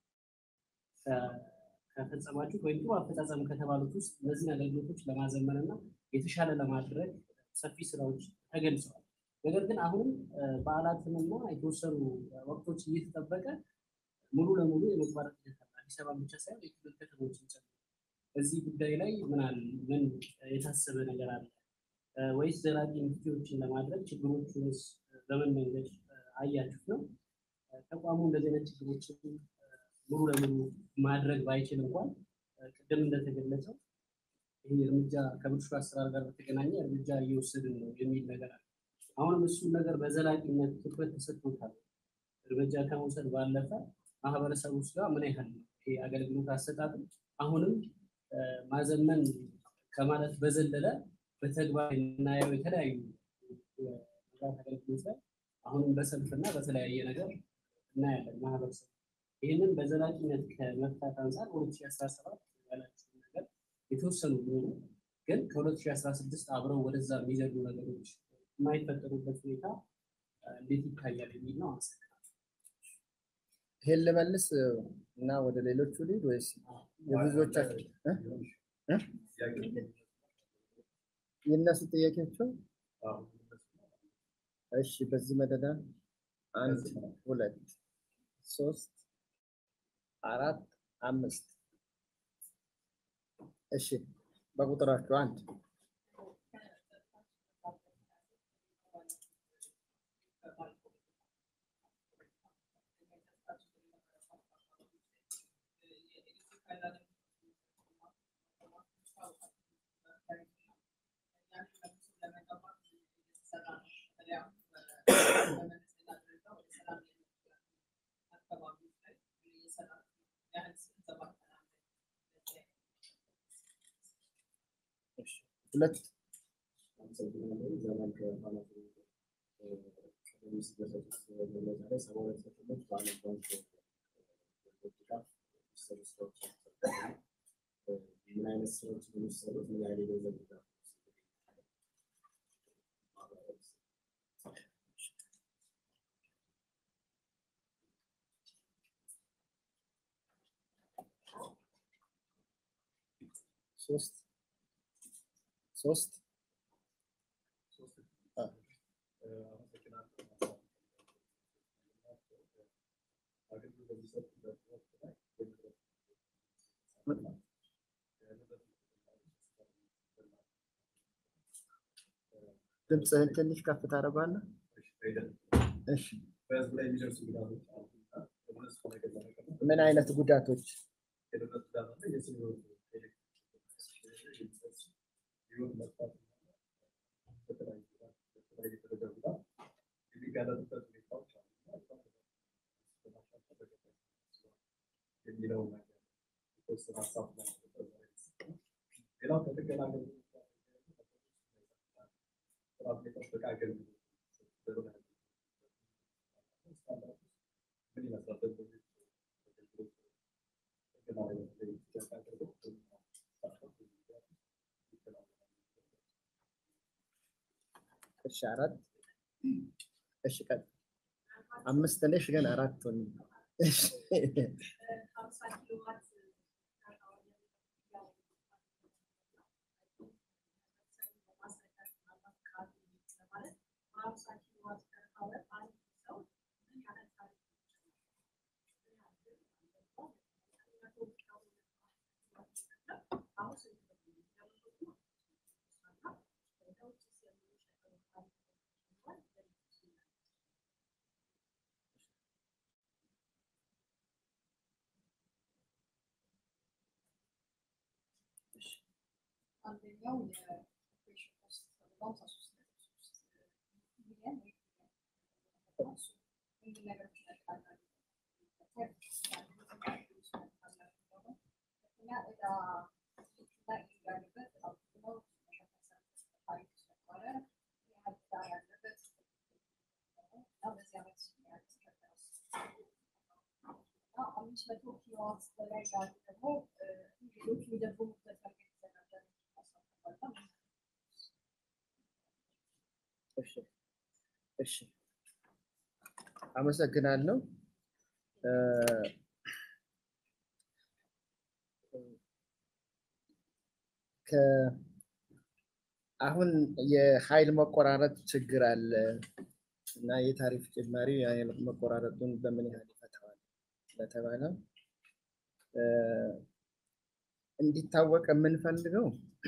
B: ከፈጸማችሁት ወይም ጥሩ አፈጻጸም ከተባሉት ውስጥ እነዚህን አገልግሎቶች ለማዘመን እና የተሻለ ለማድረግ ሰፊ ስራዎች ተገልጸዋል። ነገር ግን አሁንም በዓላትንና የተወሰኑ ወቅቶች እየተጠበቀ ሙሉ ለሙሉ የመቋረጥ ሂደት አለ። አዲስ አበባ ብቻ ሳይሆን የክልል ከተሞችን ጨምሮ በዚህ ጉዳይ ላይ ምን አለ ምን የታሰበ ነገር አለ ወይስ ዘላቂ መፍትሄዎችን ለማድረግ ችግሮቹንስ በምን መንገድ አያችሁት ነው? ተቋሙ እንደዚህ አይነት ችግሮችን ሙሉ ለሙሉ ማድረግ ባይችል እንኳን ቅድም እንደተገለጸው ይህ እርምጃ ከብልሹ አሰራር ጋር በተገናኘ እርምጃ እየወሰድን ነው የሚል ነገር አለ። አሁንም እሱን ነገር በዘላቂነት ትኩረት ተሰጥቶታል። እርምጃ ከመውሰድ ባለፈ ማህበረሰቡ ውስጥ ጋር ምን ያህል ነው ይሄ አገልግሎት አሰጣጡ አሁንም ማዘመን ከማለት በዘለለ በተግባር የምናየው የተለያዩ የመብራት አገልግሎት ላይ አሁንም በሰልፍና በተለያየ ነገር እናያለን ማህበረሰቡ ይህንን በዘላቂነት ከመፍታት አንጻር ሁለት ሺህ አስራ ሰባት ያላችሁ ነገር የተወሰኑ ቢሆኑ ግን ከ2016 አብረው ወደዛ የሚዘሉ ነገሮች የማይፈጠሩበት ሁኔታ እንዴት ይታያል የሚል ነው። አመሰግናለሁ።
A: ይሄን ልመልስ እና ወደ ሌሎቹ ልሂድ ወይስ የብዙዎቻችሁ የእነሱ ጥያቄዎቹ? እሺ፣ በዚህ መደዳ አንድ ሁለት ሶስት አራት አምስት እሺ፣ በቁጥራችሁ አንድ ሁለት
D: ምን አይነት ስራዎች ነው የሚሰሩት? ምን ያህል የገንዘብ ድጋፍ
A: ሶስት ሶስት ድምፅህን ትንሽ ከፍ ታደርገዋለህ? እሺ።
D: በህዝብ ላይ የሚደርሱ ጉዳቶች አሉና እነሱ ነገር ለመቀነስ
A: ምን አይነት ጉዳቶች?
D: የደረሱ ጉዳት አለ። የስነ ህይወት ህይወት መጥፋት በተለያዩ ጉዳት በተለያዩ ደረጃ ጉዳት የሚጋለጡበት ሁኔታዎች አሉ የሚለው ነገር የተወሰነ ሀሳብ ሌላው ከጥገና አገልግሎት ጥራት የጠበቀ አገልግሎት ምን ይመስላል? በዚህ አገልግሎት ጥገና ላይ በተለይ አገልግሎት
A: እሺ፣ አራት እሺ፣ ቀጥ አምስት ነሽ ግን አራት ሆኝ። እሺ
E: አንደኛው የኦፕሬሽን ኮስት ተብሏል ሶስት ነጥብ ሶስት ሚሊዮን እንዲህ ነገሮች ይጠቃላሉ። ሁለተኛ ዕዳ ላይ ያለበት አብዛኛው መሸፈን ታሪክ ስለሆነ ያህል ዕዳ ያለበት እና በዚህ ዓመት ያልተከፈለ እና አምስት መቶ ኪሎዋት በላይ ያሉ ደግሞ ሌሎች የሚደግሙበት መንገድ የተዘጋጀ
A: እሺ እሺ፣ አመሰግናለሁ። አሁን የኃይል መቆራረጥ ችግር አለ እና የታሪፍ ጭማሪ የኃይል መቆራረጡን በምን ያህል ይፈታዋል ለተባለው እንዲታወቅ የምንፈልገው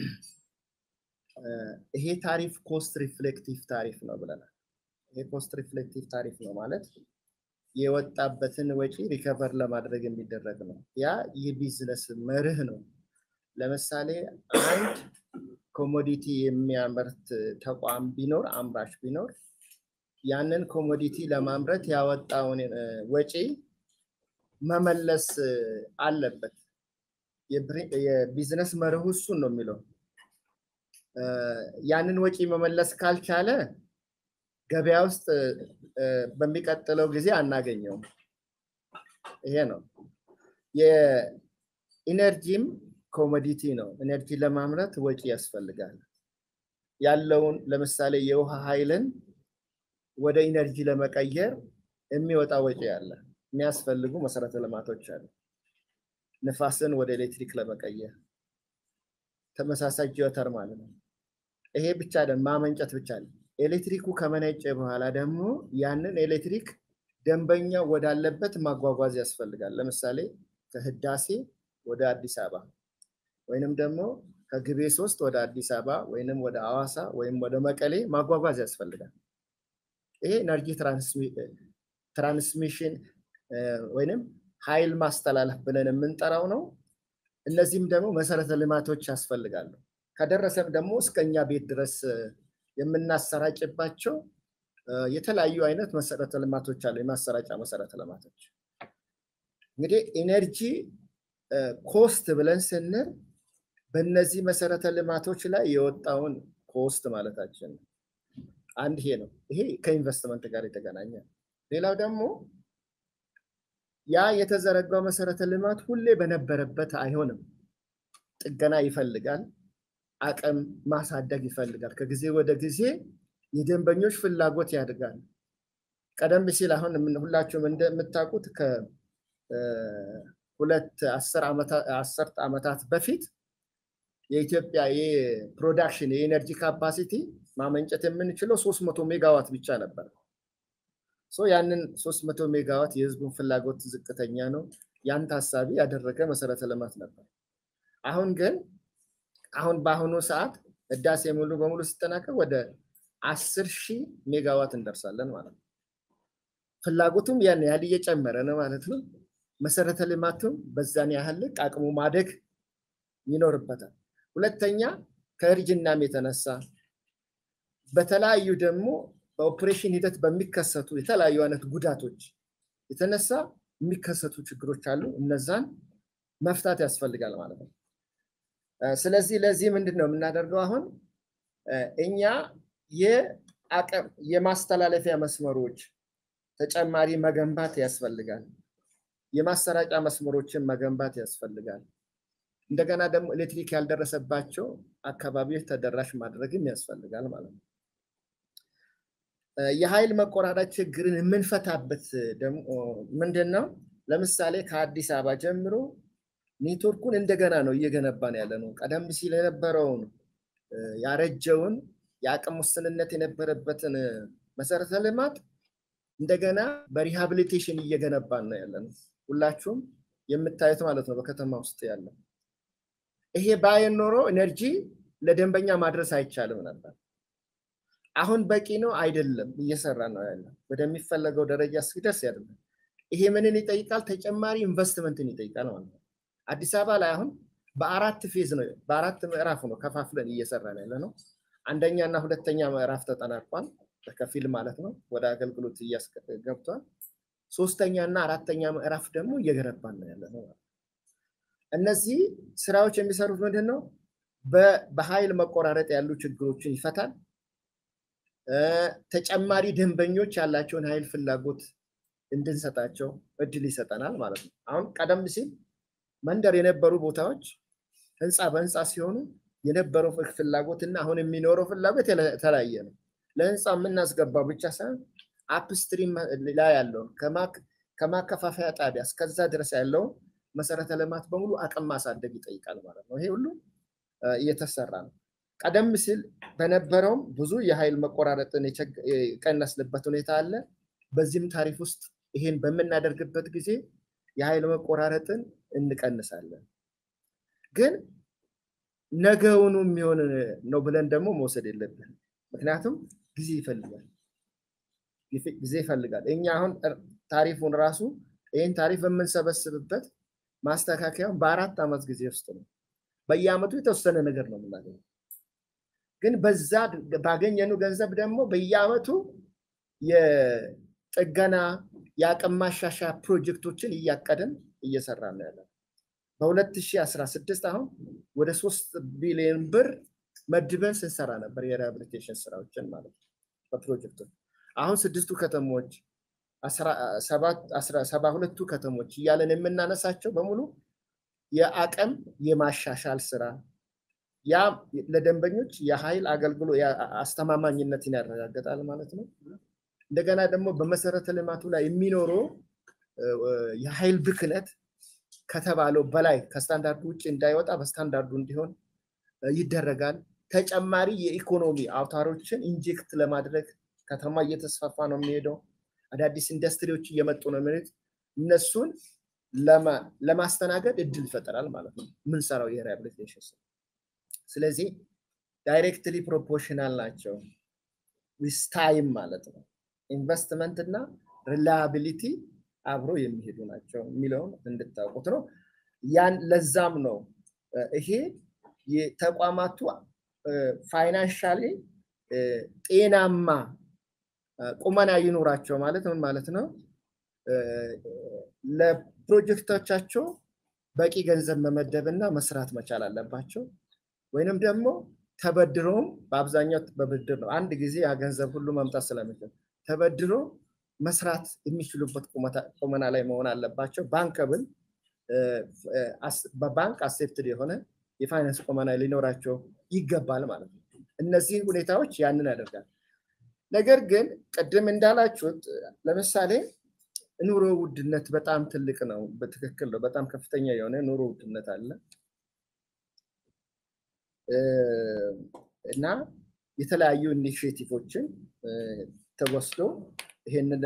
A: ይሄ ታሪፍ ኮስት ሪፍሌክቲቭ ታሪፍ ነው ብለናል። ይሄ ኮስት ሪፍሌክቲቭ ታሪፍ ነው ማለት የወጣበትን ወጪ ሪከቨር ለማድረግ የሚደረግ ነው። ያ የቢዝነስ መርህ ነው። ለምሳሌ አንድ ኮሞዲቲ የሚያመርት ተቋም ቢኖር አምራች ቢኖር ያንን ኮሞዲቲ ለማምረት ያወጣውን ወጪ መመለስ አለበት። የቢዝነስ መርሁ እሱን ነው የሚለው። ያንን ወጪ መመለስ ካልቻለ ገበያ ውስጥ በሚቀጥለው ጊዜ አናገኘውም። ይሄ ነው። የኢነርጂም ኮሞዲቲ ነው። ኤነርጂ ለማምረት ወጪ ያስፈልጋል። ያለውን ለምሳሌ የውሃ ኃይልን ወደ ኢነርጂ ለመቀየር የሚወጣ ወጪ አለ። የሚያስፈልጉ መሰረተ ልማቶች አሉ። ንፋስን ወደ ኤሌክትሪክ ለመቀየር ተመሳሳይ ጂኦተር ማለት ነው። ይሄ ብቻ አይደለም፣ ማመንጨት ብቻ አይደለም። ኤሌክትሪኩ ከመነጨ በኋላ ደግሞ ያንን ኤሌክትሪክ ደንበኛ ወዳለበት ማጓጓዝ ያስፈልጋል። ለምሳሌ ከህዳሴ ወደ አዲስ አበባ ወይንም ደግሞ ከግቤ ሶስት ወደ አዲስ አበባ ወይንም ወደ አዋሳ ወይም ወደ መቀሌ ማጓጓዝ ያስፈልጋል። ይሄ ኤነርጂ ትራንስሚሽን ወይንም ኃይል ማስተላለፍ ብለን የምንጠራው ነው። እነዚህም ደግሞ መሰረተ ልማቶች ያስፈልጋሉ። ከደረሰም ደግሞ እስከኛ ቤት ድረስ የምናሰራጭባቸው የተለያዩ አይነት መሰረተ ልማቶች አሉ። የማሰራጫ መሰረተ ልማቶች እንግዲህ ኢነርጂ ኮስት ብለን ስንል በእነዚህ መሰረተ ልማቶች ላይ የወጣውን ኮስት ማለታችን ነው። አንድ ይሄ ነው። ይሄ ከኢንቨስትመንት ጋር የተገናኘ ሌላው ደግሞ ያ የተዘረጋው መሰረተ ልማት ሁሌ በነበረበት አይሆንም። ጥገና ይፈልጋል። አቅም ማሳደግ ይፈልጋል። ከጊዜ ወደ ጊዜ የደንበኞች ፍላጎት ያድጋል። ቀደም ሲል አሁን ሁላችሁም እንደምታውቁት ከሁለት አስርት ዓመታት በፊት የኢትዮጵያ የፕሮዳክሽን የኤነርጂ ካፓሲቲ ማመንጨት የምንችለው ሶስት መቶ ሜጋዋት ብቻ ነበር። ያንን ሶስት መቶ ሜጋዋት የህዝቡን ፍላጎት ዝቅተኛ ነው። ያን ታሳቢ ያደረገ መሰረተ ልማት ነበር። አሁን ግን አሁን በአሁኑ ሰዓት ህዳሴ ሙሉ በሙሉ ሲጠናቀቅ ወደ አስር ሺህ ሜጋዋት እንደርሳለን ማለት ነው። ፍላጎቱም ያን ያህል እየጨመረ ነው ማለት ነው። መሰረተ ልማቱም በዛን ያህል ልክ አቅሙ ማደግ ይኖርበታል። ሁለተኛ ከእርጅናም የተነሳ በተለያዩ ደግሞ በኦፕሬሽን ሂደት በሚከሰቱ የተለያዩ አይነት ጉዳቶች የተነሳ የሚከሰቱ ችግሮች አሉ። እነዛን መፍታት ያስፈልጋል ማለት ነው። ስለዚህ ለዚህ ምንድን ነው የምናደርገው? አሁን እኛ የአቅም የማስተላለፊያ መስመሮች ተጨማሪ መገንባት ያስፈልጋል። የማሰራጫ መስመሮችን መገንባት ያስፈልጋል። እንደገና ደግሞ ኤሌክትሪክ ያልደረሰባቸው አካባቢዎች ተደራሽ ማድረግም ያስፈልጋል ማለት ነው። የኃይል መቆራረጥ ችግርን የምንፈታበት ደግሞ ምንድን ነው? ለምሳሌ ከአዲስ አበባ ጀምሮ ኔትወርኩን እንደገና ነው እየገነባን ያለ ነው። ቀደም ሲል የነበረውን ያረጀውን የአቅም ውስንነት የነበረበትን መሰረተ ልማት እንደገና በሪሃብሊቴሽን እየገነባን ነው ያለ ነው። ሁላችሁም የምታዩት ማለት ነው በከተማ ውስጥ ያለው። ይሄ ባይን ኖሮ ኤነርጂ ለደንበኛ ማድረስ አይቻልም ነበር። አሁን በቂ ነው አይደለም፣ እየሰራ ነው ያለ ወደሚፈለገው ደረጃ እስኪደርስ ያደርጋል። ይሄ ምንን ይጠይቃል? ተጨማሪ ኢንቨስትመንትን ይጠይቃል ማለት ነው። አዲስ አበባ ላይ አሁን በአራት ፌዝ ነው በአራት ምዕራፍ ነው ከፋፍለን እየሰራን ያለ ነው። አንደኛ እና ሁለተኛ ምዕራፍ ተጠናቋል፣ በከፊል ማለት ነው። ወደ አገልግሎት ገብቷል። ሶስተኛ እና አራተኛ ምዕራፍ ደግሞ እየገነባን ነው ያለ ነው። እነዚህ ስራዎች የሚሰሩት ምንድን ነው? በኃይል መቆራረጥ ያሉ ችግሮችን ይፈታል። ተጨማሪ ደንበኞች ያላቸውን ኃይል ፍላጎት እንድንሰጣቸው እድል ይሰጠናል ማለት ነው። አሁን ቀደም ሲል መንደር የነበሩ ቦታዎች ህንፃ በህንፃ ሲሆኑ የነበረው ፍላጎት እና አሁን የሚኖረው ፍላጎት የተለያየ ነው። ለህንፃ የምናስገባው ብቻ ሳይሆን አፕስትሪም ላይ ያለውን ከማከፋፈያ ጣቢያ እስከዛ ድረስ ያለውን መሰረተ ልማት በሙሉ አቅም ማሳደግ ይጠይቃል ማለት ነው። ይሄ ሁሉ እየተሰራ ነው። ቀደም ሲል በነበረውም ብዙ የኃይል መቆራረጥን የቀነስንበት ሁኔታ አለ። በዚህም ታሪፍ ውስጥ ይሄን በምናደርግበት ጊዜ የኃይል መቆራረጥን እንቀንሳለን። ግን ነገውኑ የሚሆን ነው ብለን ደግሞ መውሰድ የለብን። ምክንያቱም ጊዜ ይፈልጋል ጊዜ ይፈልጋል። እኛ አሁን ታሪፉን ራሱ ይህን ታሪፍ የምንሰበስብበት ማስተካከያውን በአራት ዓመት ጊዜ ውስጥ ነው። በየአመቱ የተወሰነ ነገር ነው የምናገኘው። ግን በዛ ባገኘኑ ገንዘብ ደግሞ በየአመቱ የጥገና የአቅም ማሻሻያ ፕሮጀክቶችን እያቀድን እየሰራ ነው ያለ። በ2016 አሁን ወደ ሶስት ቢሊዮን ብር መድበን ስንሰራ ነበር የሪሃብሊቴሽን ስራዎችን ማለት ነው በፕሮጀክቶች። አሁን ስድስቱ ከተሞች ሰባ ሁለቱ ከተሞች እያለን የምናነሳቸው በሙሉ የአቅም የማሻሻል ስራ ያ ለደንበኞች የኃይል አገልግሎት አስተማማኝነትን ያረጋግጣል ማለት ነው። እንደገና ደግሞ በመሰረተ ልማቱ ላይ የሚኖረው የኃይል ብክነት ከተባለው በላይ ከስታንዳርዱ ውጭ እንዳይወጣ በስታንዳርዱ እንዲሆን ይደረጋል። ተጨማሪ የኢኮኖሚ አውታሮችን ኢንጀክት ለማድረግ ከተማ እየተስፋፋ ነው የሚሄደው። አዳዲስ ኢንዱስትሪዎች እየመጡ ነው የሚሄዱት። እነሱን ለማስተናገድ እድል ይፈጠራል ማለት ነው የምንሰራው የሪሃብሊቴሽን ስራ። ስለዚህ ዳይሬክትሊ ፕሮፖርሽናል ናቸው ዊዝ ታይም ማለት ነው። ኢንቨስትመንት እና ሪላያቢሊቲ አብሮ የሚሄዱ ናቸው የሚለውን እንድታውቁት ነው። ያን ለዛም ነው ይሄ የተቋማቱ ፋይናንሻሊ ጤናማ ቁመና ይኖራቸው ማለት ምን ማለት ነው? ለፕሮጀክቶቻቸው በቂ ገንዘብ መመደብ እና መስራት መቻል አለባቸው። ወይንም ደግሞ ተበድሮም በአብዛኛው በብድር ነው። አንድ ጊዜ ያ ገንዘብ ሁሉ መምጣት ስለሚችል ተበድሮ መስራት የሚችሉበት ቁመና ላይ መሆን አለባቸው። ባንከብል በባንክ አሴፕትድ የሆነ የፋይናንስ ቁመና ሊኖራቸው ይገባል ማለት ነው። እነዚህ ሁኔታዎች ያንን ያደርጋል። ነገር ግን ቅድም እንዳላችሁት ለምሳሌ ኑሮ ውድነት በጣም ትልቅ ነው። በትክክል ነው። በጣም ከፍተኛ የሆነ ኑሮ ውድነት አለ እና የተለያዩ ኢኒሽቲቮችን ተወስዶ ይሄንን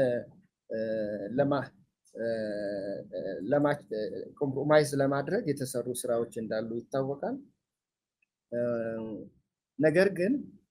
A: ኮምፕሮማይዝ ለማድረግ የተሰሩ ስራዎች እንዳሉ ይታወቃል። ነገር ግን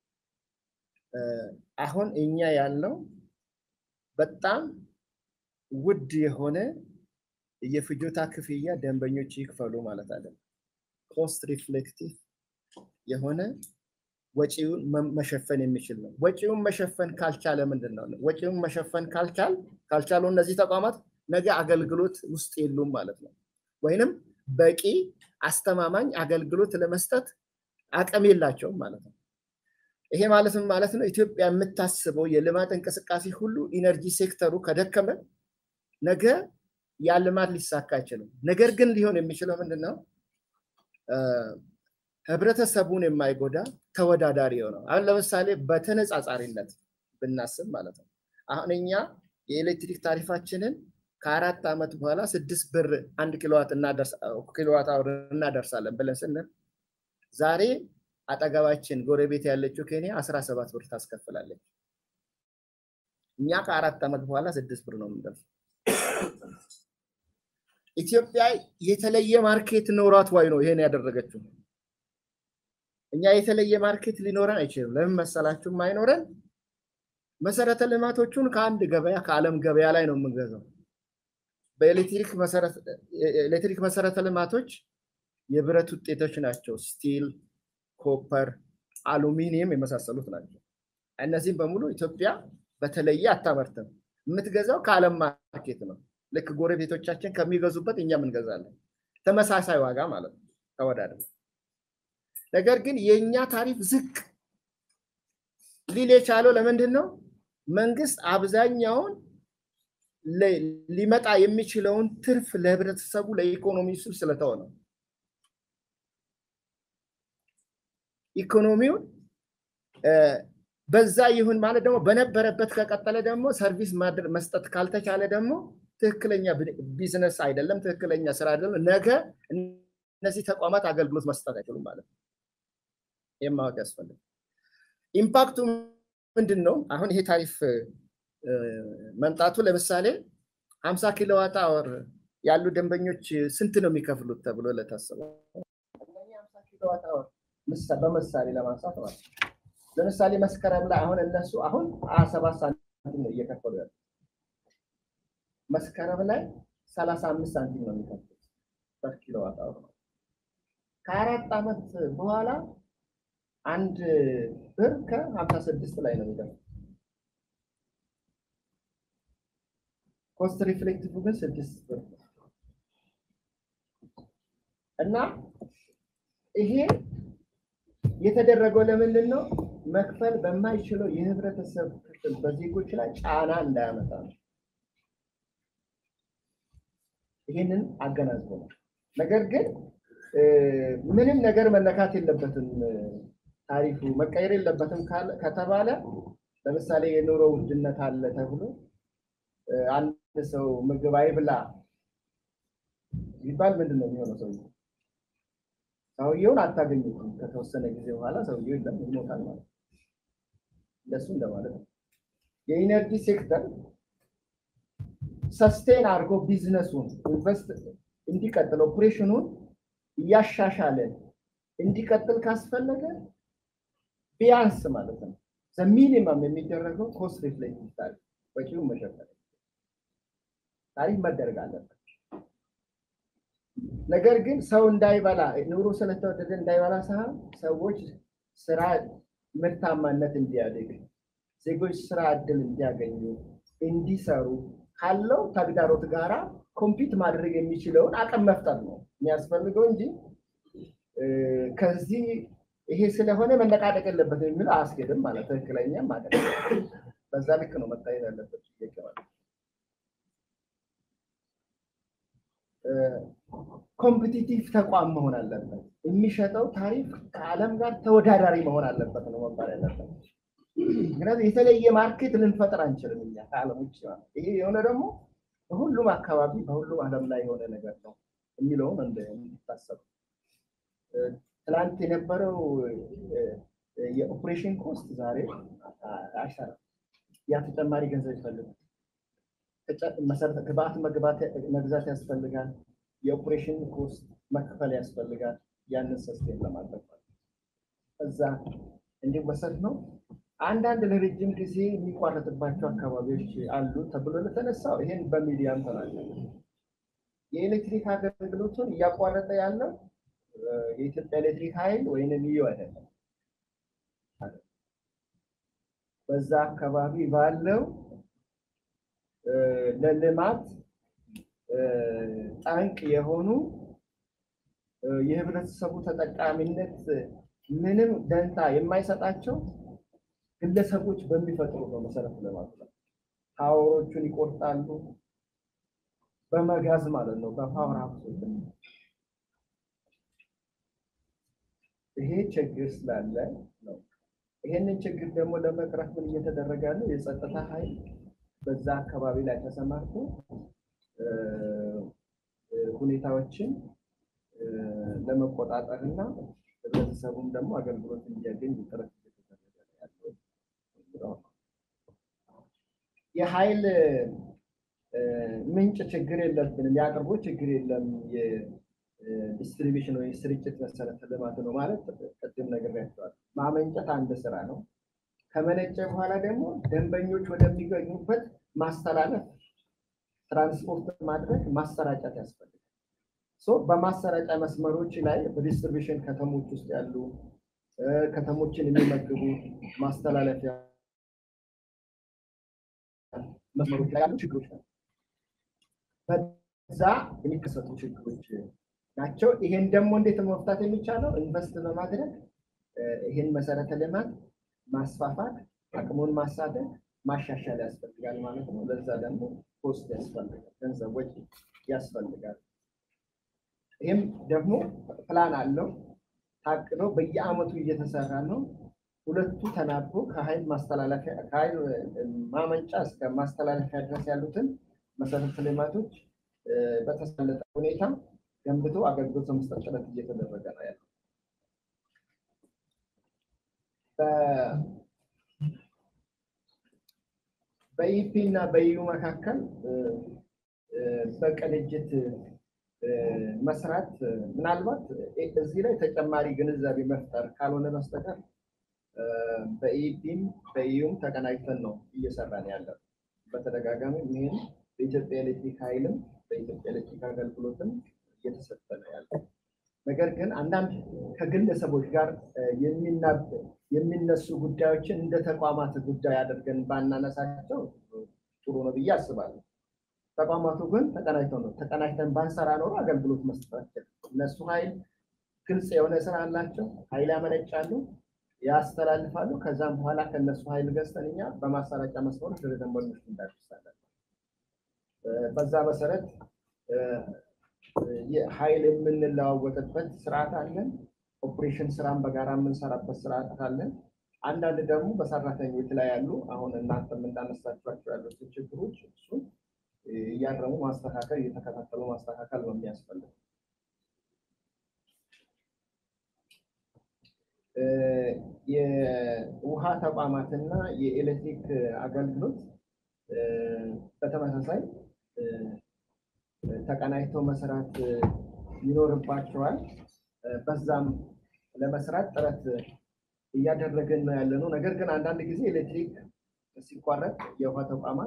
A: አሁን እኛ ያለው በጣም ውድ የሆነ የፍጆታ ክፍያ ደንበኞች ይክፈሉ ማለት አይደለም። ኮስት ሪፍሌክቲቭ የሆነ ወጪውን መሸፈን የሚችል ነው። ወጪውን መሸፈን ካልቻለ ምንድን ነው? ወጪውን መሸፈን ካልቻል ካልቻሉ እነዚህ ተቋማት ነገ አገልግሎት ውስጥ የሉም ማለት ነው። ወይንም በቂ አስተማማኝ አገልግሎት ለመስጠት አቅም የላቸውም ማለት ነው። ይሄ ማለት ምን ማለት ነው? ኢትዮጵያ የምታስበው የልማት እንቅስቃሴ ሁሉ ኢነርጂ ሴክተሩ ከደከመ ነገ ያ ልማት ሊሳካ አይችልም። ነገር ግን ሊሆን የሚችለው ምንድን ነው? ህብረተሰቡን የማይጎዳ ተወዳዳሪ የሆነው አሁን ለምሳሌ በተነጻጻሪነት ብናስብ ማለት ነው። አሁን እኛ የኤሌክትሪክ ታሪፋችንን ከአራት ዓመት በኋላ ስድስት ብር አንድ ኪሎዋት ኪሎዋት አወር እናደርሳለን ብለን ስንል ዛሬ አጠገባችን ጎረቤት ያለችው ኬንያ አስራ ሰባት ብር ታስከፍላለች። እኛ ከአራት ዓመት በኋላ ስድስት ብር ነው የምንደርሰው። ኢትዮጵያ የተለየ ማርኬት ኖሯት ዋይ ነው ይሄን ያደረገችው። እኛ የተለየ ማርኬት ሊኖረን አይችልም። ለምን መሰላችሁም አይኖረን? መሰረተ ልማቶቹን ከአንድ ገበያ ከዓለም ገበያ ላይ ነው የምንገዛው። በኤሌክትሪክ መሰረተ ልማቶች የብረት ውጤቶች ናቸው። ስቲል፣ ኮፐር፣ አሉሚኒየም የመሳሰሉት ናቸው። እነዚህም በሙሉ ኢትዮጵያ በተለየ አታመርትም። የምትገዛው ከዓለም ማርኬት ነው። ልክ ጎረቤቶቻችን ከሚገዙበት እኛም እንገዛለን። ተመሳሳይ ዋጋ ማለት ነው ተወዳድር ነገር ግን የእኛ ታሪፍ ዝቅ ሊል የቻለው ለምንድን ነው? መንግስት አብዛኛውን ሊመጣ የሚችለውን ትርፍ ለህብረተሰቡ ለኢኮኖሚ ስል ስለተወ ነው። ኢኮኖሚውን በዛ ይሁን ማለት ደግሞ በነበረበት ከቀጠለ ደግሞ ሰርቪስ መስጠት ካልተቻለ ደግሞ ትክክለኛ ቢዝነስ አይደለም፣ ትክክለኛ ስራ አይደለም። ነገ እነዚህ ተቋማት አገልግሎት መስጠት አይችሉም ማለት ነው። ይህም ማወቅ ያስፈልጋል። ኢምፓክቱ ምንድን ነው? አሁን ይሄ ታሪፍ መምጣቱ ለምሳሌ ሀምሳ ኪሎዋት አወር ያሉ ደንበኞች ስንት ነው የሚከፍሉት ተብሎ ለታሰበው ሀምሳ ኪሎዋት አወር በምሳሌ ለማንሳት ማለት ነው። ለምሳሌ መስከረም ላይ አሁን እነሱ አሁን ሀያ ሰባት ሳንቲም ነው እየከፈሉ ያሉ መስከረም ላይ ሰላሳ አምስት ሳንቲም ነው የሚከፍሉት ፐር ኪሎዋት አወር ነው። ከአራት ዓመት በኋላ አንድ ብር ከሀምሳ ስድስት ላይ ነው የሚደርሰው። ኮስት ሪፍሌክቲቭ ግን ስድስት ብር ነው። እና ይሄ የተደረገው ለምንድን ነው? መክፈል በማይችለው የህብረተሰብ ክፍል በዜጎች ላይ ጫና እንዳያመጣ ነው። ይህንን አገናዝቦ ነው። ነገር ግን ምንም ነገር መነካት የለበትም ታሪፉ መቀየር የለበትም ከተባለ ለምሳሌ የኑሮ ውድነት አለ ተብሎ አንድ ሰው ምግብ አይብላ ቢባል ምንድን ነው የሚሆነው? ሰው ሰውየውን አታገኙትም። ከተወሰነ ጊዜ በኋላ ሰውየው የለም ይሞታል ማለት ነው። እንደሱ እንደማለት ነው። የኢነርጂ ሴክተር ሰስቴን አድርጎ ቢዝነሱን ኢንቨስት እንዲቀጥል ኦፕሬሽኑን እያሻሻለ እንዲቀጥል ካስፈለገ ቢያንስ ማለት ነው ሚኒመም የሚደረገው ኮስት ሪፍሌክቲቭ ታሪፍ ወጪውን መሸፈን ታሪፍ መደረግ አለበት። ነገር ግን ሰው እንዳይበላ ኑሮ ስለተወደደ እንዳይበላ ሳይሆን ሰዎች ስራ ምርታማነት እንዲያድግ ዜጎች ስራ እድል እንዲያገኙ እንዲሰሩ ካለው ተግዳሮት ጋራ ኮምፒት ማድረግ የሚችለውን አቅም መፍጠር ነው የሚያስፈልገው እንጂ ከዚህ ይሄ ስለሆነ መነቃደቅ የለበትም የሚለው አያስኬድም ማለት ትክክለኛም ማለት በዛ ልክ ነው መታየት ያለበት ጥያቄ ማለት ኮምፒቲቲቭ ተቋም መሆን አለበት። የሚሸጠው ታሪፍ ከዓለም ጋር ተወዳዳሪ መሆን አለበት ነው መባል ያለበት። ምክንያቱም የተለየ ማርኬት ልንፈጥር አንችልም እኛ ከዓለም ውጭ ማለት ይሄ የሆነ ደግሞ በሁሉም አካባቢ በሁሉም ዓለም ላይ የሆነ ነገር ነው የሚለውም እንዲታሰብ ትላንት የነበረው የኦፕሬሽን ኮስት ዛሬ አይሰራም። ያ ተጨማሪ ገንዘብ ይፈልጋል። መሰረተ ግብአት መግዛት ያስፈልጋል። የኦፕሬሽን ኮስት መክፈል ያስፈልጋል። ያንን ሰስቴን ለማድረግ እዛ እንዲወሰድ ነው። አንዳንድ ለረጅም ጊዜ የሚቋረጥባቸው አካባቢዎች አሉ ተብሎ ለተነሳው ይሄን በሚዲያም ተናገረ። የኤሌክትሪክ አገልግሎቱን እያቋረጠ ያለው የኢትዮጵያ ኤሌክትሪክ ኃይል ወይንም ኢዩ አይደለም። በዛ አካባቢ ባለው ለልማት ጠንቅ የሆኑ የህብረተሰቡ ተጠቃሚነት ምንም ደንታ የማይሰጣቸው ግለሰቦች በሚፈጥሩ ነው መሰረት ልማት ነው። ታወሮቹን ይቆርጣሉ፣ በመጋዝ ማለት ነው፣ በፓወር ሀብቶች ይሄ ችግር ስላለ ነው። ይሄንን ችግር ደግሞ ለመቅረፍ ምን እየተደረገ ያለው የጸጥታ ኃይል በዛ አካባቢ ላይ ተሰማርቶ ሁኔታዎችን ለመቆጣጠር እና ህብረተሰቡም ደግሞ አገልግሎት እንዲያገኝ ጥረት እየተደረገ ያለው የኃይል ምንጭ ችግር የለብንም፣ የአቅርቦት ችግር የለም። ዲስትሪቢሽን ወይ ስርጭት መሰረተ ልማት ነው ማለት ቅድም ነግሬያቸዋለሁ። ማመንጨት አንድ ስራ ነው። ከመነጨ በኋላ ደግሞ ደንበኞች ወደሚገኙበት ማስተላለፍ፣ ትራንስፖርት ማድረግ፣ ማሰራጨት ያስፈልጋል። በማሰራጫ መስመሮች ላይ በዲስትሪቢሽን ከተሞች ውስጥ ያሉ ከተሞችን የሚመግቡ ማስተላለፊያ መስመሮች ላይ ያሉ ችግሮች ነው። በዛ የሚከሰቱ ችግሮች ናቸው። ይሄን ደግሞ እንዴት መፍታት የሚቻለው ኢንቨስት በማድረግ ይሄን መሰረተ ልማት ማስፋፋት፣ አቅሙን ማሳደግ፣ ማሻሻል ያስፈልጋል ማለት ነው። ለዛ ደግሞ ኮስት ያስፈልጋል፣ ገንዘቦች ያስፈልጋል። ይህም ደግሞ ፕላን አለው ታቅዶ በየአመቱ እየተሰራ ነው። ሁለቱ ተናቦ ከኃይል ማስተላለፊያ ከኃይል ማመንጫ እስከ ማስተላለፊያ ድረስ ያሉትን መሰረተ ልማቶች በተሳለጠ ሁኔታ ገንብቶ አገልግሎት ለመስጠት ጥረት እየተደረገ ነው ያለው። በኢፒ እና በኢዩ መካከል በቅንጅት መስራት ምናልባት እዚህ ላይ ተጨማሪ ግንዛቤ መፍጠር ካልሆነ በስተቀር በኢፒም በኢዩም ተቀናጅተን ነው እየሰራን ያለው። በተደጋጋሚ ይህን በኢትዮጵያ ኤሌክትሪክ ኃይልም በኢትዮጵያ ኤሌክትሪክ አገልግሎትም እየተሰጠ ነው ያለው። ነገር ግን አንዳንድ ከግለሰቦች ጋር የሚናብ የሚነሱ ጉዳዮችን እንደ ተቋማት ጉዳይ አድርገን ባናነሳቸው ጥሩ ነው ብዬ አስባለሁ። ተቋማቱ ግን ተቀናጅተው ነው ተቀናጅተን ባንሰራ ኖሮ አገልግሎት መስጠታቸው እነሱ ኃይል ግልጽ የሆነ ስራ አላቸው። ኃይል ያመነጫሉ፣ ያስተላልፋሉ። ከዛም በኋላ ከነሱ ኃይል ገዝተን እኛ በማሰራጫ መስመሮች ወደ ደንበኞች እንዳደርሳለን። በዛ መሰረት ኃይል የምንለዋወጥበት ስርዓት አለን። ኦፕሬሽን ስራን በጋራ የምንሰራበት ስርዓት አለን። አንዳንድ ደግሞ በሰራተኞች ላይ ያሉ አሁን እናንተም እንዳነሳችኋቸው ያሉትን ችግሮች እሱን እያረሙ ማስተካከል እየተከታተሉ ማስተካከል ነው የሚያስፈልገው። የውሃ ተቋማትና የኤሌክትሪክ አገልግሎት በተመሳሳይ ተቀናጅተው መስራት ይኖርባቸዋል። በዛም ለመስራት ጥረት እያደረግን ነው ያለ ነው። ነገር ግን አንዳንድ ጊዜ ኤሌክትሪክ ሲቋረጥ የውሃ ተቋማት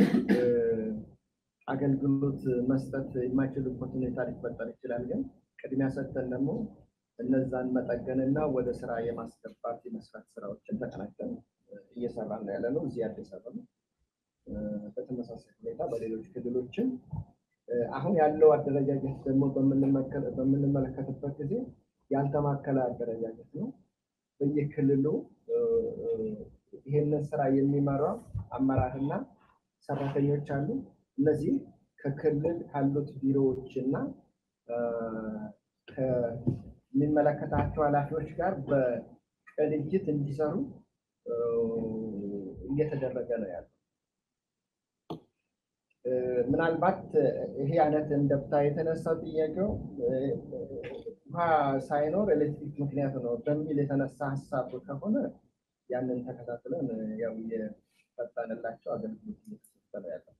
A: አገልግሎት መስጠት የማይችሉበት ሁኔታ ሊፈጠር ይችላል። ግን ቅድሚያ ሰጥተን ደግሞ እነዛን መጠገንና ወደ ስራ የማስገባት የመስራት ስራዎችን ተቀናጅተን እየሰራን ነው ያለ ነው። እዚህ አዲስ አበባ በተመሳሳይ ሁኔታ በሌሎች ክልሎችም አሁን ያለው አደረጃጀት ደግሞ በምንመለከትበት ጊዜ ያልተማከለ አደረጃጀት ነው። በየክልሉ ይሄንን ስራ የሚመራው አመራርና ሰራተኞች አሉ። እነዚህ ከክልል ካሉት ቢሮዎች እና ከሚመለከታቸው ኃላፊዎች ጋር በቅንጅት እንዲሰሩ እየተደረገ ነው ያለው። ምናልባት ይሄ አይነት እንደብታ የተነሳው ጥያቄው ውሃ ሳይኖር ኤሌክትሪክ ምክንያት ነው በሚል የተነሳ ሀሳብ ከሆነ ያንን ተከታትለን ያው የፈጣንላቸው አገልግሎት እየተሰጠ ነው ያለው።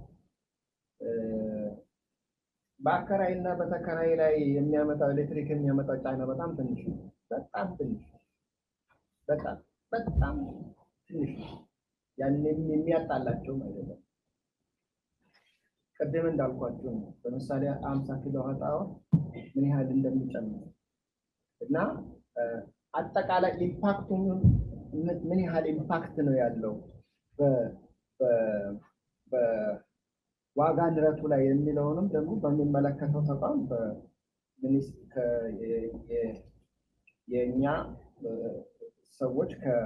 A: በአከራይ እና በተከራይ ላይ የሚያመጣው ኤሌክትሪክ የሚያመጣው ጫና በጣም ትንሽ ነው። በጣም ትንሽ በጣም በጣም ትንሽ ነው። ያንን የሚያጣላቸውም አይደለም። ቅድም እንዳልኳቸው ነው። ለምሳሌ አምሳ ኪሎ ዋት አወር ምን ያህል እንደሚጨምር እና አጠቃላይ ኢምፓክቱ ምን ያህል ኢምፓክት ነው ያለው በዋጋ ንረቱ ላይ የሚለውንም ደግሞ በሚመለከተው ተቋም የእኛ ሰዎች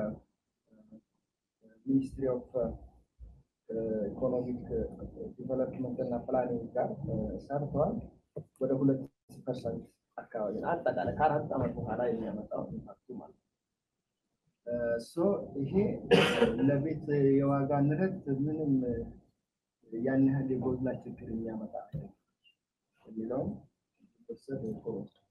A: ከሚኒስትሪ ኦፍ ኢኮኖሚክ ዲቨሎፕመንት እና ፕላኒንግ ጋር ሰርተዋል። ወደ ሁለት ፐርሰንት አካባቢ አጠቃላይ ከአራት ዓመት በኋላ የሚያመጣው ኢምፓክቱ ማለት ነው። ይሄ ለቤት የዋጋ ንረት ምንም ያን ያህል የጎላ ችግር የሚያመጣ የሚለውን ወሰድ ጥሩ።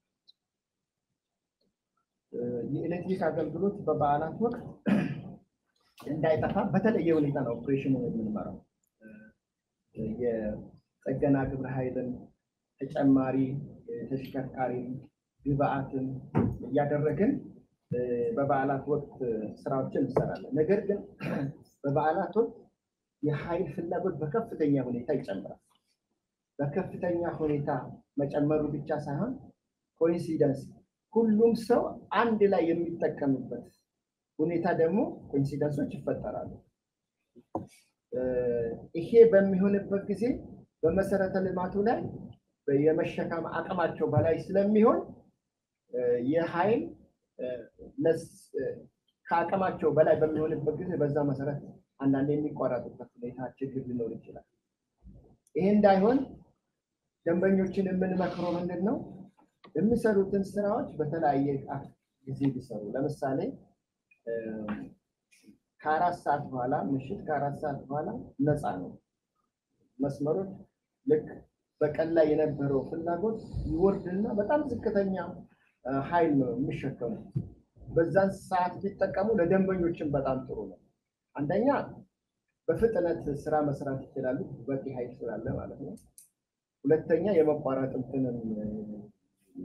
A: የኤሌክትሪክ አገልግሎት በበዓላት ወቅት እንዳይጠፋ በተለየ ሁኔታ ነው ኦፕሬሽኑ የምንመራው። የጥገና ግብረ ኃይልን ተጨማሪ ተሽከርካሪ ግብአትን እያደረግን በበዓላት ወቅት ስራዎችን እንሰራለን። ነገር ግን በበዓላት ወቅት የኃይል ፍላጎት በከፍተኛ ሁኔታ ይጨምራል። በከፍተኛ ሁኔታ መጨመሩ ብቻ ሳይሆን ኮኢንሲደንስ ሁሉም ሰው አንድ ላይ የሚጠቀምበት ሁኔታ ደግሞ ኮኢንሲደንሶች ይፈጠራሉ። ይሄ በሚሆንበት ጊዜ በመሰረተ ልማቱ ላይ የመሸከም አቅማቸው በላይ ስለሚሆን የኃይል ከአቅማቸው በላይ በሚሆንበት ጊዜ በዛ መሰረት አንዳንድ የሚቋረጡበት ሁኔታ ችግር ሊኖር ይችላል። ይሄ እንዳይሆን ደንበኞችን የምንመክረው ምንድን ነው? የሚሰሩትን ስራዎች በተለያየ ጊዜ ቢሰሩ ለምሳሌ ከአራት ሰዓት በኋላ ምሽት ከአራት ሰዓት በኋላ ነፃ ነው መስመሮች ልክ በቀን ላይ የነበረው ፍላጎት ይወርድና በጣም ዝቅተኛ ኃይል ነው የሚሸከሙት። በዛን ሰዓት ቢጠቀሙ ለደንበኞችን በጣም ጥሩ ነው። አንደኛ በፍጥነት ስራ መስራት ይችላሉ፣ በቂ ኃይል ስላለ ማለት ነው። ሁለተኛ የመቋረጥ እንትንን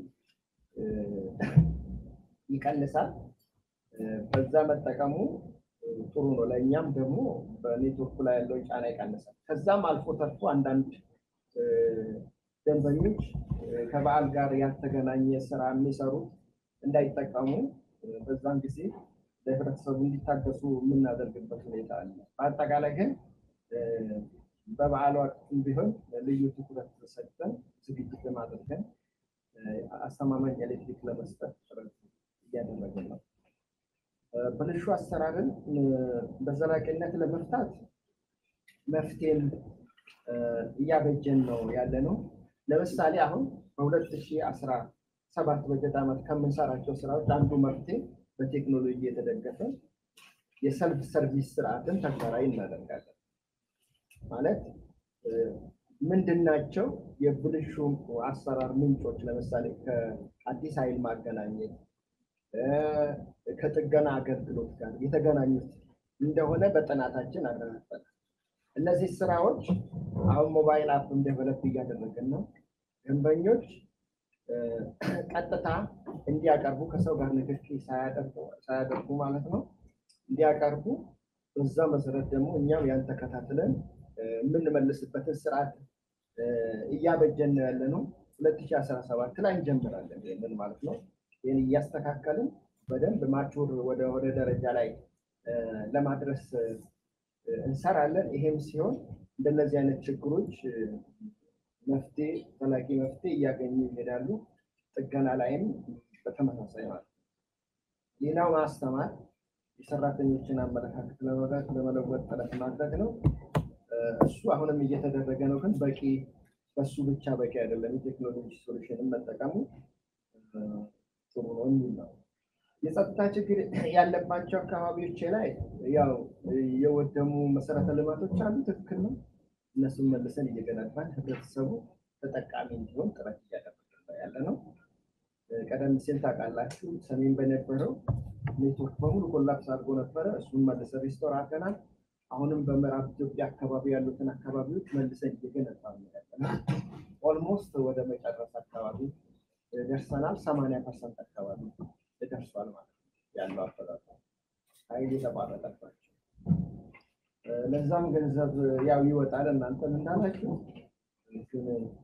A: ይቀንሳል። በዛ መጠቀሙ ጥሩ ነው። ለእኛም ደግሞ በኔትወርኩ ላይ ያለውን ጫና ይቀንሳል። ከዛም አልፎ ተርፎ አንዳንድ እ፣ ደንበኞች እ፣ ከበዓል ጋር ያልተገናኘ ስራ የሚሰሩት እንዳይጠቀሙ እ፣ በዛን ጊዜ ለህብረተሰቡ እንዲታገሱ የምናደርግበት ሁኔታ አለ። በአጠቃላይ ግን እ፣ በበዓል ወቅትም ቢሆን ልዩ ትኩረት ሰጥተን ዝግጅት አድርገን እ፣ አስተማማኝ ኤሌክትሪክ ለመስጠት ጥረት እያደረግን ነው። እ፣ ብልሹ አሰራርን እ፣ በዘላቂነት ለመፍታት መፍትሄም እ፣ እያበጀን ነው ያለ ነው። ለምሳሌ አሁን በ2017 በጀት ዓመት ከምንሰራቸው ስራዎች አንዱ መፍትሄ በቴክኖሎጂ የተደገፈ የሰልፍ ሰርቪስ ስርዓትን ተግባራዊ እናደርጋለን። ማለት እ፣ ምንድናቸው የብልሹ አሰራር ምንጮች? ለምሳሌ ከአዲስ ኃይል ማገናኘት እ፣ ከጥገና አገልግሎት ጋር የተገናኙት እንደሆነ በጥናታችን አረጋግጠናል። እነዚህ ስራዎች አሁን ሞባይል አፕም ዴቨሎፕ እያደረግን ነው። ደንበኞች እ፣ ቀጥታ እንዲያቀርቡ ከሰው ጋር ንክኪ ሳያደርጉ ሳያደርጉ ማለት ነው እንዲያቀርቡ በዛ መሰረት ደግሞ እኛም ያን ተከታትለን እ፣ የምንመልስበትን ስርዓት እ፣ እያበጀን ነው ያለ ነው። 2017 ላይ እንጀምራለን ይህንን ማለት ነው። ይህን እያስተካከልን በደንብ ማቹር ወደ ወደ ደረጃ ላይ እ፣ ለማድረስ እ፣ እንሰራለን። ይሄም ሲሆን እንደነዚህ አይነት ችግሮች እ፣ መፍትሄ ዘላቂ መፍትሄ እያገኙ ይሄዳሉ። ጥገና ላይም በተመሳሳይ ማለት ነው። ሌላው ማስተማር የሰራተኞችን አመለካከት ለመለወጥ ለመለወጥ ጥረት ማድረግ ነው። እ፣ እሱ አሁንም እየተደረገ ነው፣ ግን በቂ በሱ ብቻ በቂ አይደለም። የቴክኖሎጂ ሶሉሽንን መጠቀሙ እ፣ ጥሩ ነው የሚል ነው። የጸጥታ ችግር ያለባቸው አካባቢዎች ላይ ያው የወደሙ መሰረተ ልማቶች አሉ። ትክክል ነው። እነሱን መልሰን እየገነባን ህብረተሰቡ ተጠቃሚ እንዲሆን ጥረት እያደረግን ነው ያለ ነው። እ፣ ቀደም ሲል ታውቃላችሁ ሰሜን በነበረው ኔትወርክ በሙሉ ኮላፕስ አድርጎ ነበረ። እሱን መልሰን ሪስቶር አድርገናል። አሁንም በምዕራብ ኢትዮጵያ አካባቢ ያሉትን አካባቢዎች መልሰን እየገነባ ነው ያለ ነው። ኦልሞስት ወደ መጨረስ አካባቢ እ፣ ደርሰናል። ሰማንያ ፐርሰንት አካባቢ ደርሷል ማለት ነው ያለው አፈጣጠር ኃይል የተቋረጠባቸው እ፣ ለዛም ገንዘብ ያው ይወጣል። እናንተም እንዳላችሁ ግን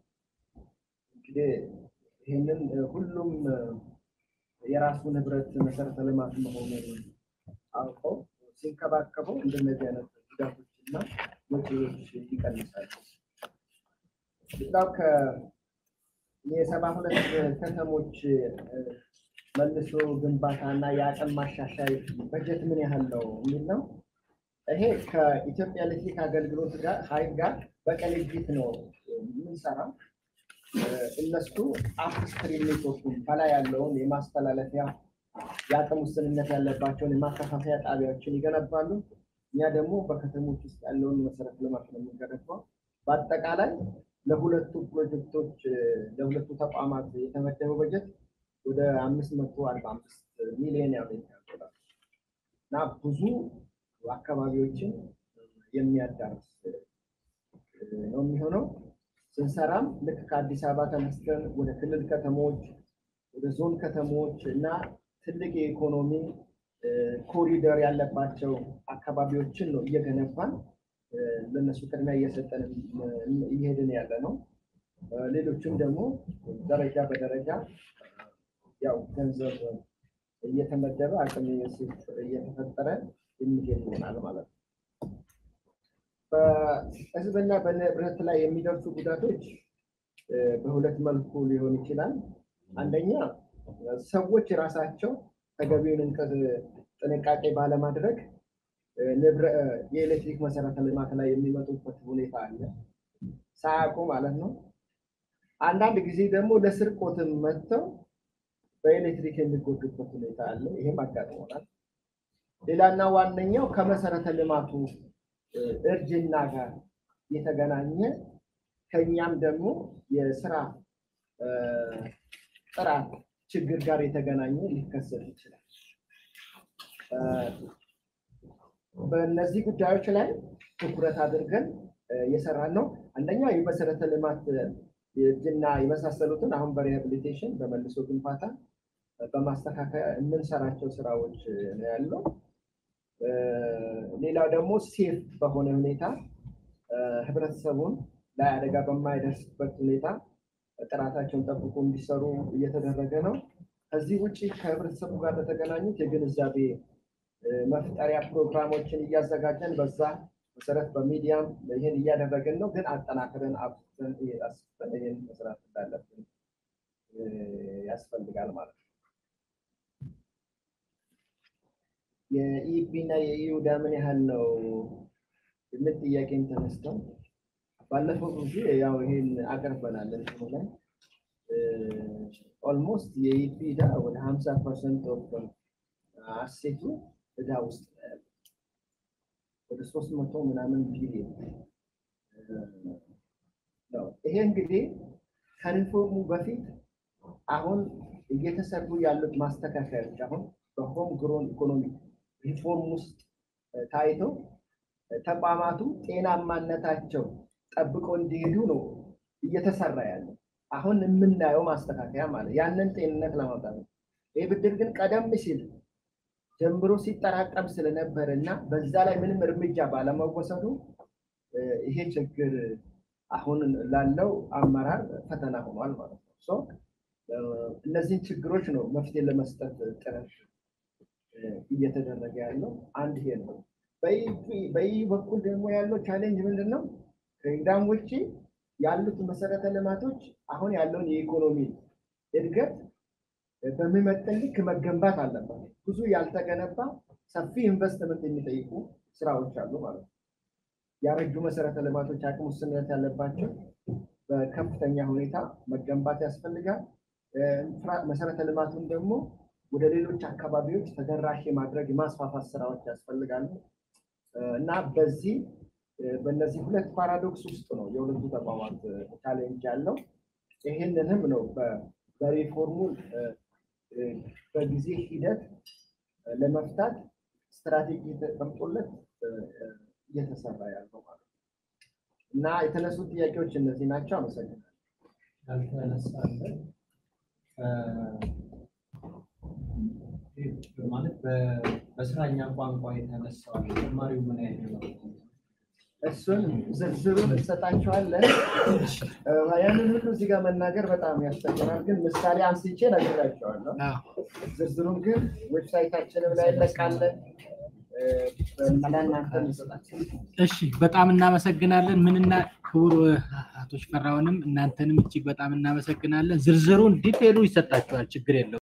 A: እንግዲህ ይህንን እ፣ ሁሉም እ፣ የራሱ ንብረት መሰረተ ልማት መሆኑን አውቀው ሲንከባከበው እንደነዚህ አይነት ጉዳቶችና ወጪዎች ይቀንሳሉ። ሌላው ከ የሰባ ሁለት ከተሞች እ፣ መልሶ ግንባታ እና የአቅም ማሻሻይ በጀት ምን ያህል ነው የሚል ነው። ይሄ ከኢትዮጵያ ኤሌክትሪክ አገልግሎት ጋር ኃይል ጋር በቅንጅት ነው የምንሰራው። እ፣ እነሱ አፕስትሪም ኔትወርኩን ከላይ ያለውን የማስተላለፊያ የአቅም ውስንነት ያለባቸውን የማከፋፈያ ጣቢያዎችን ይገነባሉ። እኛ ደግሞ በከተሞች ውስጥ ያለውን መሰረተ ልማት ነው የምንገነባው። በአጠቃላይ ለሁለቱ ፕሮጀክቶች እ፣ ለሁለቱ ተቋማት የተመደበው በጀት ወደ አምስት መቶ አርባ አምስት ሚሊዮን የአሜሪካ ዶላር እና ብዙ አካባቢዎችን የሚያዳርስ እ፣ ነው የሚሆነው። ስንሰራም ልክ ከአዲስ አበባ ተነስተን ወደ ክልል ከተሞች፣ ወደ ዞን ከተሞች እና ትልቅ የኢኮኖሚ እ፣ ኮሪደር ያለባቸው አካባቢዎችን ነው እየገነባን እ፣ ለእነሱ ቅድሚያ እየሰጠን እ፣ እየሄድን ያለ ነው። እ፣ ሌሎችም ደግሞ ደረጃ በደረጃ ያው ገንዘብ እየተመደበ አቅም እየተፈጠረ የሚሄድ ይሆናል ማለት ነው። በሕዝብና በንብረት ላይ የሚደርሱ ጉዳቶች እ፣ በሁለት መልኩ ሊሆን ይችላል። አንደኛ ሰዎች ራሳቸው ተገቢውን እንቅስ- ጥንቃቄ ባለማድረግ እ፣ ንብረ- እ፣ የኤሌክትሪክ መሰረተ ልማት ላይ የሚመጡበት ሁኔታ አለ፣ ሳያውቁ ማለት ነው። አንዳንድ ጊዜ ደግሞ ለስርቆትም መጥተው በኤሌክትሪክ የሚጎዱበት ሁኔታ አለ። ይሄም አጋጥሞናል። ሌላና ዋነኛው ከመሰረተ ልማቱ እ፣ እርጅና ጋር የተገናኘ ከኛም ደግሞ የስራ እ፣ ጥራት ችግር ጋር የተገናኘ ሊከሰት ይችላል። እ፣ በእነዚህ ጉዳዮች ላይ ትኩረት አድርገን እ፣ እየሰራን ነው። አንደኛ የመሰረተ ልማት እርጅና የመሳሰሉትን አሁን በሪሃቢሊቴሽን በመልሶ ግንባታ በማስተካከያ የምንሰራቸው ስራዎች ነው ያለው።
F: ሌላው ደግሞ ሴፍ በሆነ ሁኔታ ህብረተሰቡን ላይ አደጋ በማይደርስበት ሁኔታ ጥራታቸውን ጠብቆ እንዲሰሩ እየተደረገ ነው። ከዚህ ውጭ ከህብረተሰቡ ጋር በተገናኙት የግንዛቤ መፍጠሪያ ፕሮግራሞችን እያዘጋጀን በዛ መሰረት በሚዲያም ይህን እያደረግን ነው። ግን አጠናክረን አብዝተን አስፍተን ይህን መስራት እንዳለብን ያስፈልጋል ማለት ነው። የኢፒ እና የኢዩዳ ምን ያህል ነው የሚል ጥያቄም ተነስተው ባለፈው ጊዜ ያው ይሄን አቅርበናል እንትኑ ላይ ኦልሞስት የኢፒ ዕዳ ወደ ሀምሳ ፐርሰንት ኦፍ አሴቱ ዕዳ ውስጥ ነው ያለው። ወደ ሶስት መቶ ምናምን ቢሊዮን ነው። ይሄ እንግዲህ ከሪፎርሙ በፊት አሁን እየተሰሩ ያሉት ማስተካከያዎች አሁን በሆም ግሮን ኢኮኖሚ ሪፎርም ውስጥ ታይተው ተቋማቱ ጤናማነታቸው ጠብቆ እንዲሄዱ ነው እየተሰራ ያለው። አሁን የምናየው ማስተካከያ ማለት ያንን ጤንነት ለማምጣት ነው። ይህ ብድር ግን ቀደም ሲል ጀምሮ ሲጠራቀም ስለነበር እና በዛ ላይ ምንም እርምጃ ባለመወሰዱ ይሄ ችግር አሁን ላለው አመራር ፈተና ሆኗል ማለት ነው። እነዚህን ችግሮች ነው መፍትሄ ለመስጠት ጥረት እየተደረገ ያለው አንድ ይሄ ነው። በይህ በኩል ደግሞ ያለው ቻሌንጅ ምንድን ነው? ከኢዳም ውጭ ያሉት መሰረተ ልማቶች አሁን ያለውን የኢኮኖሚ እድገት በሚመጥን ልክ መገንባት አለበት። ብዙ ያልተገነባ ሰፊ ኢንቨስትመንት የሚጠይቁ ስራዎች አሉ ማለት ነው። ያረጁ መሰረተ ልማቶች አቅም ውስንነት ያለባቸው በከፍተኛ ሁኔታ መገንባት ያስፈልጋል። መሰረተ ልማቱን ደግሞ ወደ ሌሎች አካባቢዎች ተደራሽ የማድረግ የማስፋፋት ስራዎች ያስፈልጋሉ እና በዚህ በእነዚህ ሁለት ፓራዶክስ ውስጥ ነው የሁለቱ ተቋማት ቻሌንጅ ያለው። ይህንንም ነው በሪፎርሙ በጊዜ ሂደት ለመፍታት ስትራቴጂ ተቀምጦለት እየተሰራ ያለው ማለት ነው እና የተነሱ ጥያቄዎች እነዚህ ናቸው። አመሰግናለሁ።
C: ያልተነሳለ ማለት በስራኛ ቋንቋ የተነሳው ተማሪው ምን አይነት ነው?
F: እሱን ዝርዝሩን እንሰጣቸዋለን። ያንን ሁሉ እዚህ ጋር መናገር በጣም ያስቸግራል፣ ግን ምሳሌ አንስቼ ነግራቸዋለሁ። ዝርዝሩን ግን ዌብሳይታችንም ላይ እንለቃለን። ለእናንተ እንሰጣቸው።
G: እሺ፣ በጣም እናመሰግናለን። ምንና ክቡር አቶ ሽፈራውንም እናንተንም እጅግ በጣም እናመሰግናለን። ዝርዝሩን ዲቴሉ ይሰጣችኋል፣ ችግር የለው።